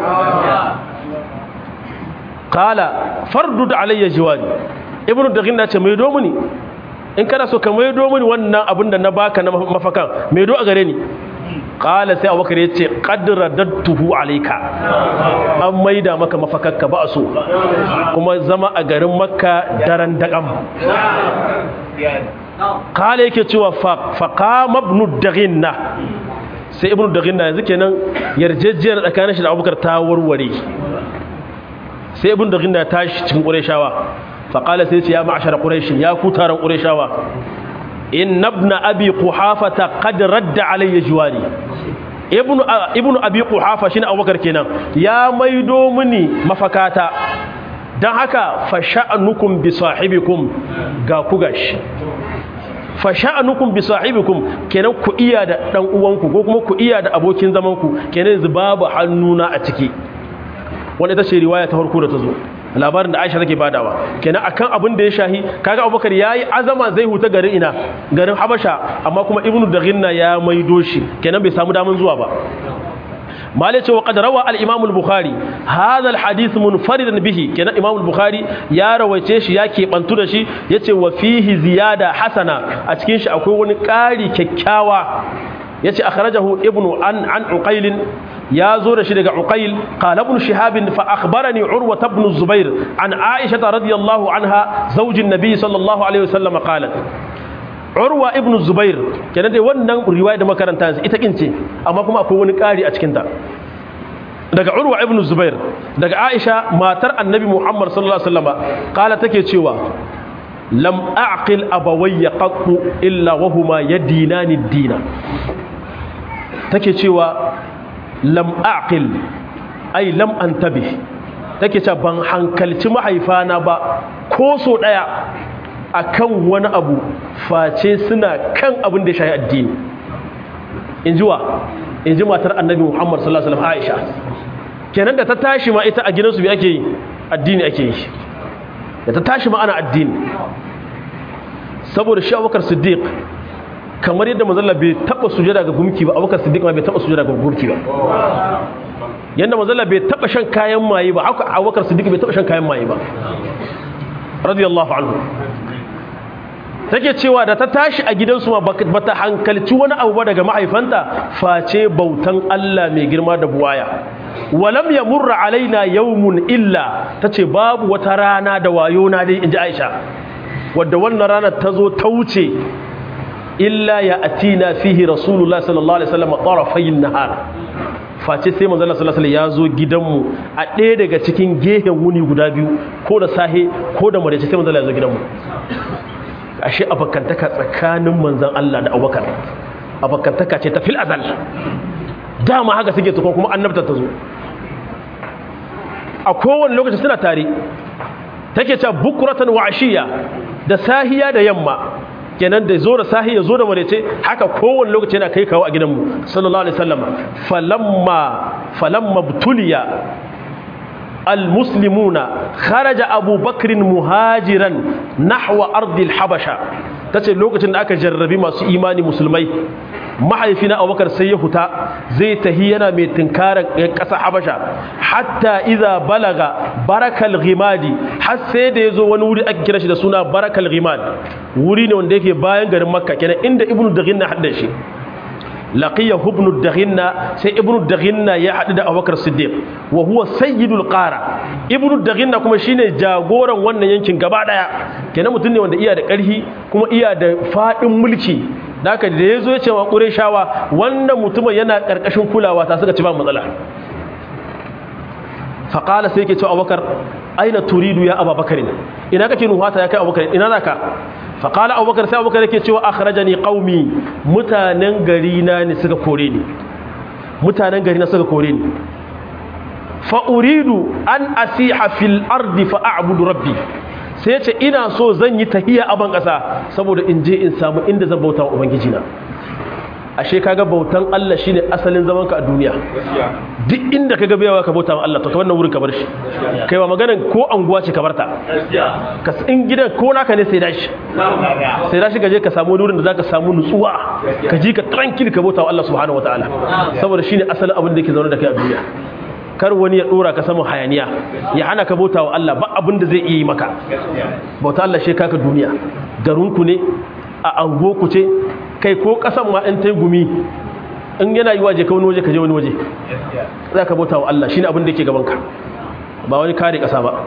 Speaker 1: qala fardud alayya jiwari ibnu daghin da ce mai domuni in kana so ka maido mini wannan abin da na baka na mafakan maido a gare ni qala sai abubakar ya ce qad radattuhu alayka an maida maka mafakakka ba so kuma zama a garin makka daren daƙam qala yake cewa fa qama ibn daghinna sai ibn daghinna yanzu kenan yarjejjiyar tsakanin shi da abubakar ta warware sai ibn daghinna ya tashi cikin qurayshawa faqala sai ce ya ma'ashara quraish ya ku taron qurayshawa inna ibn abi quhafa qad radda alayya jiwari ibnu ibnu abi quhafa shine abubakar kenan ya maido mini mafakata dan haka fa sha'nukum bi sahibikum ga ku gashi fa sha'nukum bi sahibikum kenan ku iya da dan uwanku ko kuma ku iya da abokin zaman ku kenan yanzu babu hannuna a ciki wanda ita ce riwaya ta farko da ta zo labarin da Aisha take badawa kenan akan abin da ya shahi kaga Abubakar yayi azama zai huta garin ina garin Habasha amma kuma Ibnu Daghinna ya maido shi kenan bai samu daman zuwa ba malai ce wa qad rawa al-Imam al-Bukhari hadha al-hadith munfaridan bihi kenan Imam al-Bukhari ya rawaice shi ya kebantu da shi yace wa fihi ziyada hasana a cikin shi akwai wani ƙari kyakkyawa yace akhrajahu ibnu an an uqail ya zo da shi daga uqail qala ibn shihab fa akhbarani urwa ibn zubair an aisha radiyallahu anha zawjin nabiy sallallahu alaihi wasallam qalat urwa ibn zubair kenan dai wannan riwaya da makaranta ita kince amma kuma akwai wani ƙari a cikin ta daga urwa ibn zubair daga aisha matar annabi muhammad sallallahu alaihi wasallam qala take cewa lam a'qil abawayya qattu illa wa huma yadinani ad-dina take cewa lam aqil ai lam antabi take cewa ban hankalci mahaifana ba ko so daya akan wani abu face suna kan abin da ya shahi addini inji wa inji matar annabi Muhammad sallallahu alaihi wasallam Aisha kenan da ta tashi ma ita a gidansu bi ake yi addini ake yi da ta tashi ma ana addini saboda shi Abubakar Siddiq kamar yadda manzalla bai taba sujada ga gumki ba abubakar siddiq ma bai taba sujada ga gumki ba yadda manzalla bai taba shan kayan maye ba haka abubakar siddiq bai taba shan kayan maye ba radiyallahu anhu take cewa da ta tashi a gidansu ma bata hankalci wani abu ba daga mahaifanta face bautan Allah mai girma da buwaya walam yamurra alaina yawmun illa tace babu wata rana da wayo na dai inji Aisha wadda wannan ranar ta zo ta wuce illa ya atina fihi rasulullah sallallahu alaihi wasallam tarafayn nahar face sai manzo Allah sallallahu alaihi ya zo gidanmu a ɗaya daga cikin gehen wuni guda biyu ko da sahe ko da maraice sai manzo Allah ya zo gidanmu ashe abakantaka tsakanin manzon Allah da Abubakar abakantaka ce ta fil azal dama haka suke tukun kuma annabta ta zo a kowane lokaci suna tare take cewa bukuratan wa ashiya da sahiya da yamma kenan da zo da sahi ya zo da marece haka kowane lokaci yana kai kawo a gidanmu sallallahu alaihi wasallam falamma falamma butuliya almuslimuna kharaja abubakrin muhajiran nahwa ardil habasha tace lokacin da aka jarrabi masu imani musulmai mahaifina abubakar sai ya huta zai tahi yana mai tunkarar ƙasa habasha hatta iza balaga barakal ghimadi har sai da ya zo wani wuri ake kira shi da suna barakal ghimad wuri ne wanda yake bayan garin makka kenan inda ibnu daghinna hadda shi laqiya ibnu daghinna sai ibnu daghinna ya hadu da abubakar siddiq wa huwa sayyidul qara ibnu daghinna kuma shine jagoran wannan yankin gaba daya kenan mutum ne wanda iya da ƙarfi kuma iya da fadin mulki da haka da ya zo ya ce wa ƙureshawa wannan mutumin yana ƙarƙashin kulawa ta suka ci ba matsala faƙala sai ke cewa abubakar aina turidu ya abubakar ina kake nuhata ya kai abubakar ina za ka faƙala abubakar sai abubakar yake cewa akhraja ni qaumi mutanen gari na ne suka kore ni mutanen gari na suka kore ni fa uridu an asiha fil ardi fa a'budu rabbi sai ce ina so zan yi tahiya a ban ƙasa saboda in je in samu inda zan bauta wa ubangiji na ashe kaga bautan Allah shine asalin zaman ka a duniya duk inda kaga bayawa ka bauta wa Allah to ka wannan wurin ka bar shi kai wa maganan ko anguwa ce ka barta ka in gidan ko naka ne sai dashi sai dashi ka je ka samu wurin da zaka samu nutsuwa ka ji ka tranquil ka bauta wa Allah subhanahu wataala saboda shine asalin abin da yake zaune da kai a duniya kar wani ya dora ka saman hayaniya ya hana ka bauta wa Allah ba abin da zai iya yi maka bauta Allah shi kaka duniya garinku ne a angoku ce kai ko kasan ma in tai gumi in yana yi waje ka wani waje ka je wani waje za ka bauta wa Allah shine abin da yake gaban ka ba wani kare kasa ba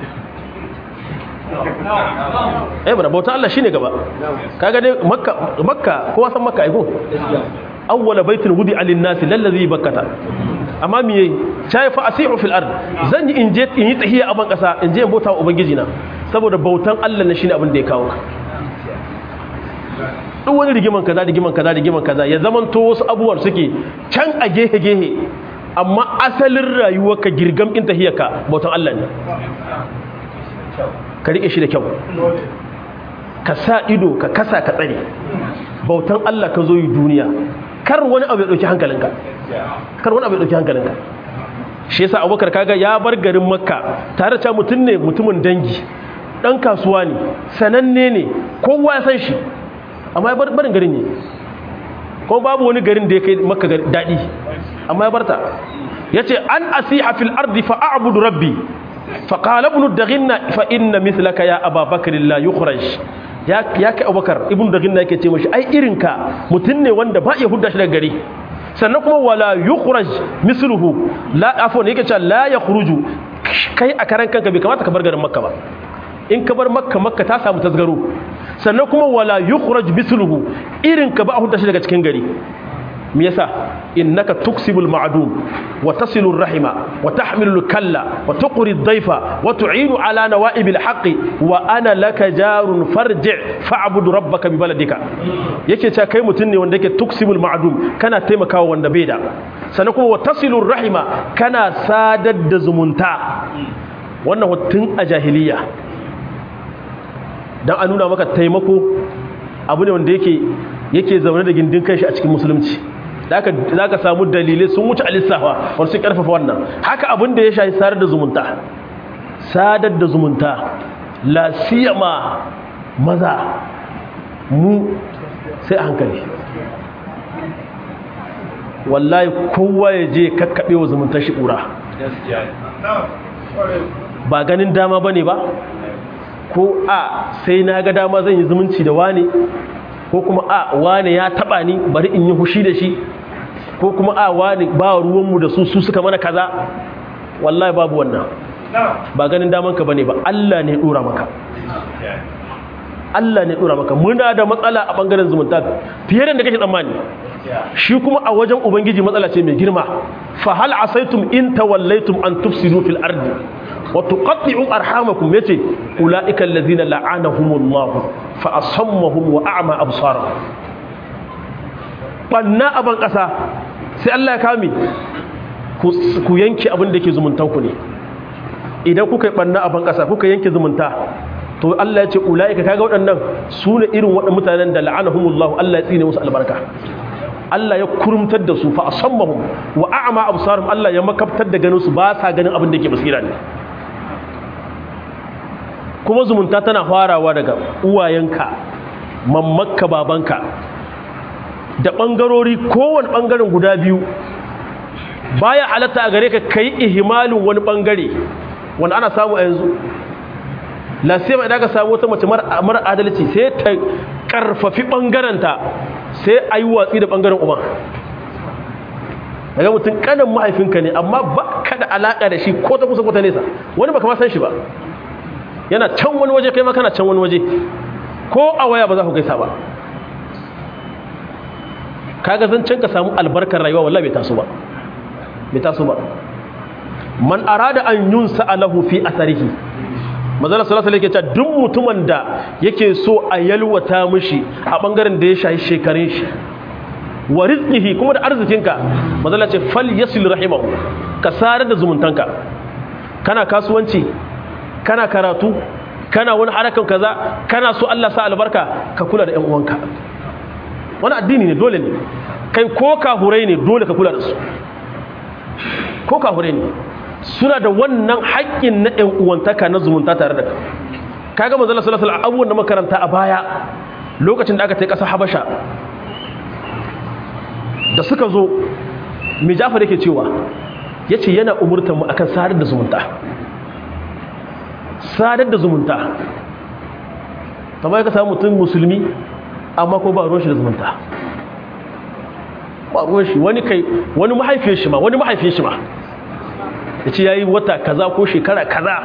Speaker 1: eh bana bauta Allah shine gaba kaga dai makka makka kowa san makka ai ko awwala baitin wudi alin nasi lallazi bakkata amma me yayi chai fa asihu fil ard zan yi inje in yi tahiya a ban kasa in je in bauta wa ubangiji na saboda bautan Allah na shine abin da ya kawo ka duk wani rigiman kaza rigiman kaza rigiman kaza ya zaman to wasu abubuwan suke can a gehe gehe amma asalin rayuwar ka girgam in tahiyarka bautan Allah ne ka rike shi da kyau ka sa ido ka kasa ka tsare bautan Allah ka zo yi duniya kar wani abu ya dauki hankalinka kar wani abu ya dauki hankalinka shi yasa Abubakar kaga ya bar garin Makka tare da mutum ne mutumin dangi dan kasuwa ne sananne ne kowa ya san shi amma ya barin garin ne kuma babu wani garin da ya kai Makka dadi amma ya barta yace an asiha fil ardi fa a'budu rabbi fa qala ibn daghinna fa inna mithlaka ya ababakar la yukhraj ya ya kai abubakar ibn daghinna yake ce mashi ai irinka mutun ne wanda ba ya hudda shi daga gari sannan kuma wala yukhraj misluhu la afwan yake cewa la yakhruju kai a karan kanka bai kamata ka bar garin makka ba in ka bar makka makka ta samu tasgaro sannan kuma wala yukhraj misluhu irinka ba a hudda shi daga cikin gari me yasa innaka tuksibul ma'dum wa tasilur rahima wa tahmilul kalla wa tuqri ad-dayfa wa tu'inu ala nawa'ibil haqqi wa ana laka jarun farji' fa'bud rabbaka bi baladika yake cewa kai mutun ne wanda yake tuksibul ma'dum kana taimakawa wanda bai da sannan kuma wa tasilur rahima kana sadar da zumunta wannan hutun a jahiliya dan a nuna maka taimako abu ne wanda yake yake zaune da gindin kanshi a cikin musulunci za ka samu dalilai sun wuce alisawa wani sun karfafa wannan haka abin da ya shahi sadar da zumunta sadar da zumunta la siyama maza mu sai a hankali wallahi kowa ya je kakkaɓe wa zumuntar shi ƙura ba ganin dama ba ne ba ko a sai na ga dama zan yi zumunci da wane ko kuma a wane ya taba ni bari in yi hushi da shi ko kuma a wane ba ruwanmu da su su suka mana kaza wallahi babu wannan ba ganin daman ka bane ba Allah ne dora maka Allah ne dora maka muna da matsala a bangaren zumunta fiye da kake tsammani shi kuma a wajen ubangiji matsala ce mai girma fa hal asaitum in tawallaitum an tufsidu fil ardi wa tuqatti'u arhamakum yace ulaika allazina la'anahumullahu fa asammahum wa a'ma absarahum banna aban kasa sai Allah ya kame ku yanke abin da yake zumuntan ku ne idan kuka yi banna aban kasa kuka yanke zumunta to Allah ya ce ulaika kaga waɗannan su ne irin waɗannan mutanen da la'anahumullahu Allah ya tsine musu albarka Allah ya kurumtar da su fa asammahum wa a'ma absarahum Allah ya makaftar da ganin su ba sa ganin abin da yake basira ne kuma zumunta tana farawa daga uwayenka mammakka babanka da ɓangarori kowane ɓangaren guda biyu baya halatta a gare ka kai ihimalin wani ɓangare wanda ana samu a yanzu lasiyama idan ka samu wata mace mara adalci sai ta ƙarfafi ɓangarenta sai a yi watsi da ɓangaren uban daga mutum ƙanan mahaifinka ne amma ba ka da alaƙa da shi ko ta kusa ko ta nesa wani ba kama san shi ba yana can wani waje kai ma kana can wani waje ko a waya ba za ku gaisa ba kaga zancen ka samu albarkar rayuwa wallahi bai taso ba bai taso ba man arada an yunsa alahu fi atharihi manzala sallallahu alaihi wasallam duk mutumin da yake so a yalwata mishi a bangaren da ya shahi shekarun shi wa rizqihi kuma da arzikinka manzala ce fal yasil rahimahu ka sare da zumuntanka kana kasuwanci kana karatu kana wani harakan kaza kana so Allah sa albarka ka kula da ƴan uwanka wani addini ne dole ne kai ko kahurai ne dole ka kula da su ko kahurai ne suna da wannan haƙƙin na ƴan uwantaka na zumunta tare da ka kaga manzo Allah sallallahu alaihi abubuwan da makaranta a baya lokacin da aka tai ƙasar Habasha da suka zo mai Jafar yake cewa yace yana umurtar mu akan sadar da zumunta sadar da zumunta kamar ka samu mutum musulmi amma ko ba ruwan shi da zumunta ba ruwan shi wani kai wani mahaifiyar shi ma wani mahaifiyar shi ma ya ce ya yi wata kaza ko shekara kaza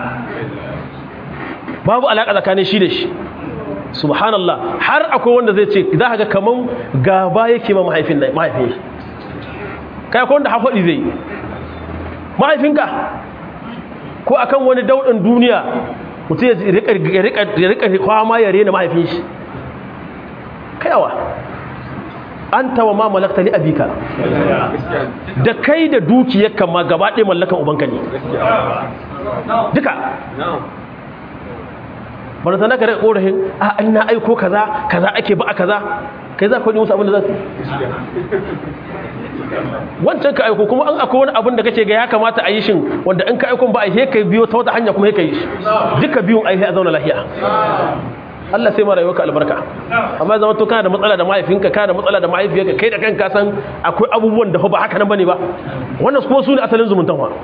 Speaker 1: babu alaƙa tsakanin shi da shi subhanallah har akwai wanda zai ce za ga kaman gaba yake ma mahaifin mahaifin shi kai akwai wanda hafaɗi zai mahaifinka ko akan wani dauɗin duniya mutum ya rika kwama ya rena mahaifin shi kayawa an tawa ma malakta li abika da kai da dukiyar kama gaba ɗaya mallakan ubanka ne duka bana sana ka daga ƙorafin a an na aiko kaza kaza ake ba a kaza kai za ka wani musu abin da za su wancan ka aiko kuma an akwai wani abin da kace ga ya kamata a yi shin wanda in ka aiko ba a yi kai biyo ta wata hanya kuma ka yi shi duka biyun a yi a zauna lafiya Allah sai ma rayuwarka albarka amma zama to kana da matsala da mahaifinka kana da matsala da mahaifiyarka kai da kanka san akwai abubuwan da ba haka nan bane ba wannan kuma su ne asalin zumuntan wa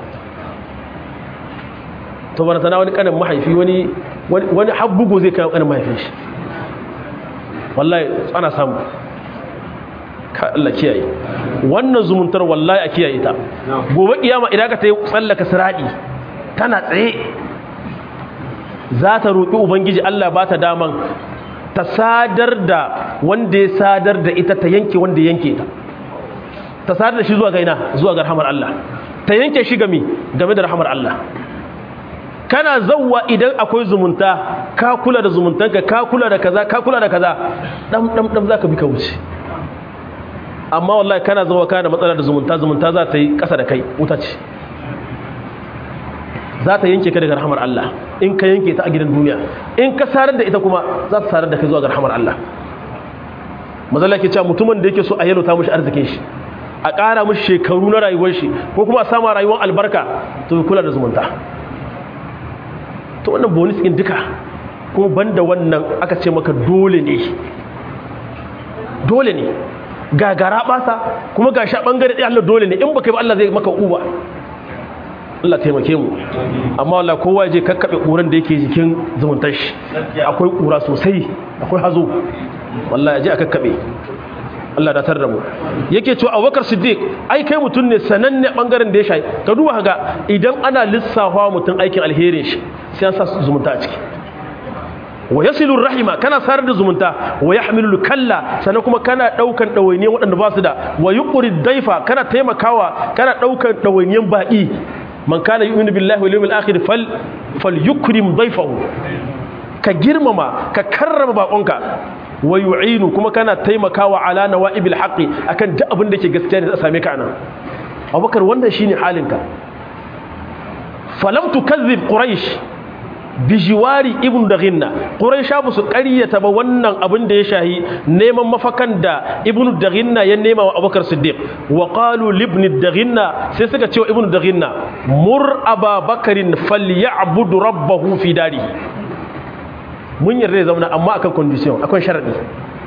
Speaker 1: to bana sana wani kanin mahaifi wani wani habbugo zai kai kanin mahaifin shi wallahi ana samu ka Allah kiyaye wannan zumuntar wallahi a kiyaye ta gobe kiyama idan ka tayi tsallaka siradi tana tsaye za ta roƙi ubangiji Allah ba ta daman ta sadar da wanda ya sadar da ita ta yanke wanda ya yanke ta ta sadar da shi zuwa gaina zuwa ga rahamar Allah ta yanke shi game game da rahamar Allah kana zawwa idan akwai zumunta ka kula da zumuntanka ka kula da kaza ka kula da kaza dam dam dam zaka bi ka wuce amma wallahi kana zawwa kana da matsala da zumunta zumunta za ta yi kasa da kai wuta ce za ta yanke ka daga rahamar Allah in ka yanke ta a gidan duniya in ka sarar da ita kuma za ta sarar da ka zuwa ga rahamar Allah mazalla ke cewa mutumin da yake so a yalota mushi arzikin shi a ƙara mushi shekaru na rayuwar shi ko kuma a sama rayuwar albarka to kula da zumunta to wannan bonus din duka kuma banda wannan aka ce maka dole ne dole ne gagara basa kuma ga sha bangare ɗaya Allah dole ne in baka yi ba Allah zai maka uba Allah taimake mu amma wallahi kowa je kakkabe kuran da yake jikin zumuntar shi akwai kura sosai akwai hazo wallahi je a kakkabe Allah da tar da mu yake cewa Abubakar Siddiq ai kai mutun ne sananne bangaren da ya shayi ka duba ga idan ana lissafa mutun aikin alherin shi sai an sa zumunta a ciki wa yasilu rahima kana sarar da zumunta wa yahmilu kalla sannan kuma kana daukan dawainiyan waɗanda ba su da wa yuqri daifa kana taimakawa kana daukan dawainiyan baƙi man kana yu'minu billahi wal yawmil akhir fal falyukrim dayfahu ka girmama ka karrama bakonka wa yu'inu kuma kana taimakawa ala nawaibil haqqi akan duk abin da ke gaskiya ne za same ka anan Abubakar wannan shine halinka falam tukazzib quraish bijiwari ibn daghinna quraisha ba su ƙaryata ba wannan abin da ya shahi neman mafakan da ibn daghinna ya nema wa abubakar siddiq wa qalu li ibn daghinna sai suka ce wa ibn daghinna mur ababakarin falyabud rabbahu fi darihi mun yarda ya zauna amma akan condition akwai sharadi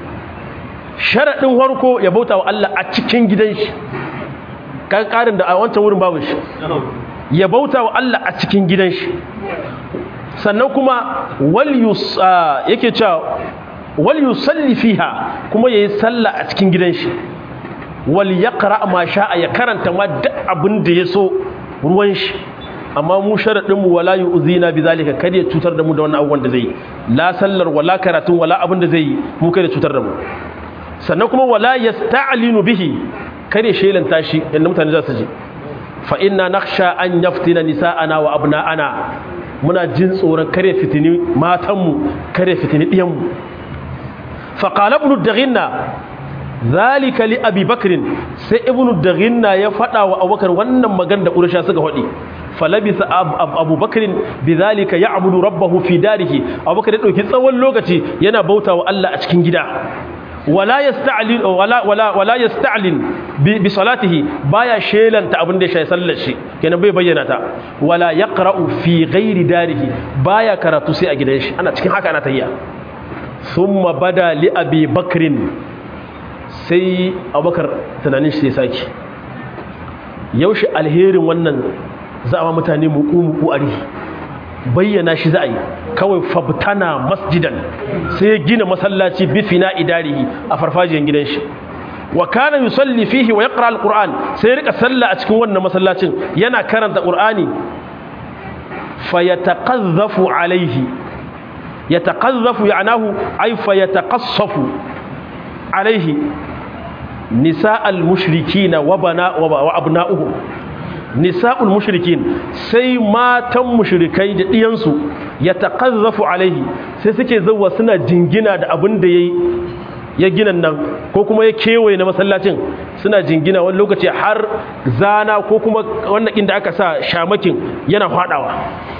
Speaker 1: sharadin farko ya bauta wa Allah a cikin gidan shi kan karin da a wancan wurin babu shi ya bauta wa Allah a cikin gidan shi sannan kuma yake cewa wal yusalli fiha kuma yayi sallah a cikin gidan shi wal yaqra ma sha'a ya karanta ma duk abin da ya so ruwan shi amma mu sharadin mu wala yu'zina bizalika kada ya cutar da mu da wannan abubuwan da zai yi la sallar wala karatun wala abin da zai yi mu kada cutar da mu sannan kuma wala yasta'linu bihi kada shelanta shi inda mutane za su ji fa inna nakhsha an yaftina nisa'ana wa abna'ana muna jin tsoron kare fitini matanmu kare fitini ɗiyanmu faƙala ibn daghinna zalika li abi bakrin sai ibn daghinna ya faɗa wa abubakar wannan magan da ƙursha suka faɗi falabisa abu bakrin bi zalika ya abudu rabbahu fi darihi abubakar ya ɗauki tsawon lokaci yana bauta wa Allah a cikin gida wala yasta'lin wala wala wala yasta'lin bi salatihi baya shelanta abin da ya shayi sallar shi kenan bai bayyana ta wala yaqra'u fi ghairi darihi baya karatu sai a gidan shi ana cikin haka ana tayya thumma bada li abi bakrin sai abubakar tunanin shi sai saki yaushe alherin wannan za a mutane muku muku ari bayyana shi za a yi kawai fabtana masjidan sai ya gina masallaci bifina idarihi a farfajiyar gidan shi wa kana yusalli fihi wa yaqra alquran sai ya rika sallah a cikin wannan masallacin yana karanta qur'ani fayataqazzafu alaihi yataqazzafu ya'nahu ay fayataqassafu alaihi nisa'al mushrikina wa bana wa abna'uhum nisa'ul mushrikin sai matan mushrikai da diyansu yataqazzafu alaihi sai suke zawwa suna jingina da abin da yayi ya gina nan ko kuma ya kewaye na masallacin suna jingina wani lokaci har zana ko kuma wannan inda aka sa shamakin yana fadawa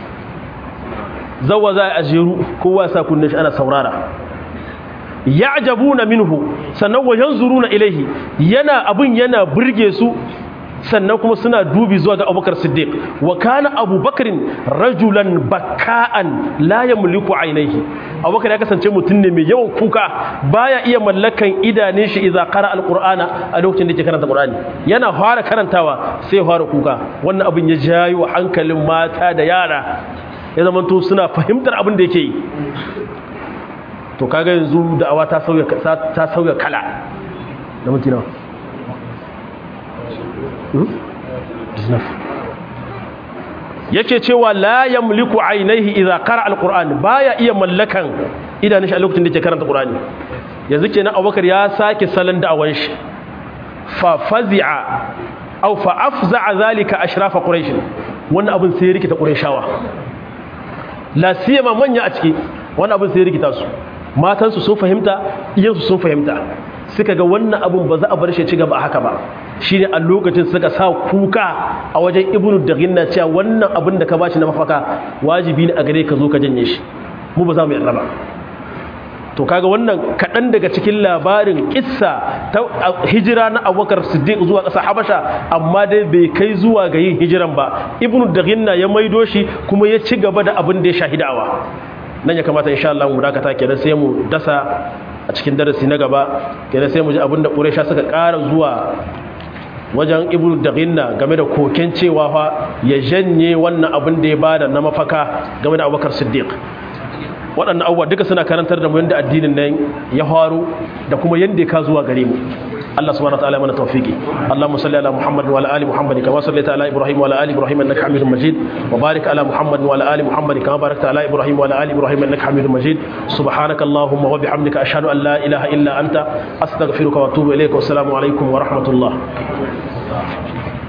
Speaker 1: zawa za a jeru kowa sa kunne shi ana saurara ya'jabuna minhu sannan wa yanzuruna ilaihi yana abin yana burge su sannan kuma suna dubi zuwa ga abubakar siddiq wa kana abubakarin rajulan baka'an la yamliku ainihi abubakar ya kasance mutum ne mai yawan kuka baya iya mallakan idanun shi idza qara alqur'ana a lokacin da yake karanta qur'ani yana fara karantawa sai fara kuka wannan abin ya jayo hankalin mata da yara ya zama to suna fahimtar abin da yake yi to kaga yanzu da'awa ta sauya ta sauya kala da mutuna yake cewa la yamliku ainihi idza qara alquran baya iya mallakan idanun shi a lokacin da yake karanta qur'ani yanzu kenan Abubakar ya sake salon da'awan shi fa fazi'a aw fa afza'a zalika ashrafa quraish wannan abin sai rikita qurayshawa la siyama manya a ciki wannan abin sai rikita su matan su sun fahimta iyan su sun fahimta suka ga wannan abin ba za a bar shi ci gaba haka ba shi ne a lokacin suka sa kuka a wajen ibnu da ginna cewa wannan abin da ka ba shi na mafaka wajibi ne a gare ka zo ka janye shi mu ba za mu yarda ba to kaga wannan kaɗan daga cikin labarin kissa ta hijira na abubakar siddiq zuwa ƙasa habasha amma dai bai kai zuwa ga yin hijiran ba ibnu da ginna ya maido shi kuma ya ci gaba da abin da ya shahidawa nan ya kamata insha Allah mu dakata kenan sai mu dasa a cikin darasi na gaba kenan sai mu ji abin da quraisha suka ƙara zuwa wajen ibnu daghinna game da koken cewa fa ya janye wannan abin da ya bada na mafaka game da abubakar siddiq waɗannan abubuwa duka suna karantar da mu yadda addinin nan ya faru da kuma yadda ya ka zuwa gare mu Allah subhanahu wa ta'ala mana tawfiki Allahumma salli ala Muhammad wa ala ali Muhammad kama sallaita ala Ibrahim wa ala ali Ibrahim innaka Hamidum Majid wa barik ala Muhammad wa ala ali Muhammad kama barakta ala Ibrahim wa ala ali Ibrahim innaka Hamidum Majid subhanaka Allahumma wa bihamdika ashhadu an la ilaha illa anta astaghfiruka wa atubu ilayk wa assalamu alaikum wa rahmatullah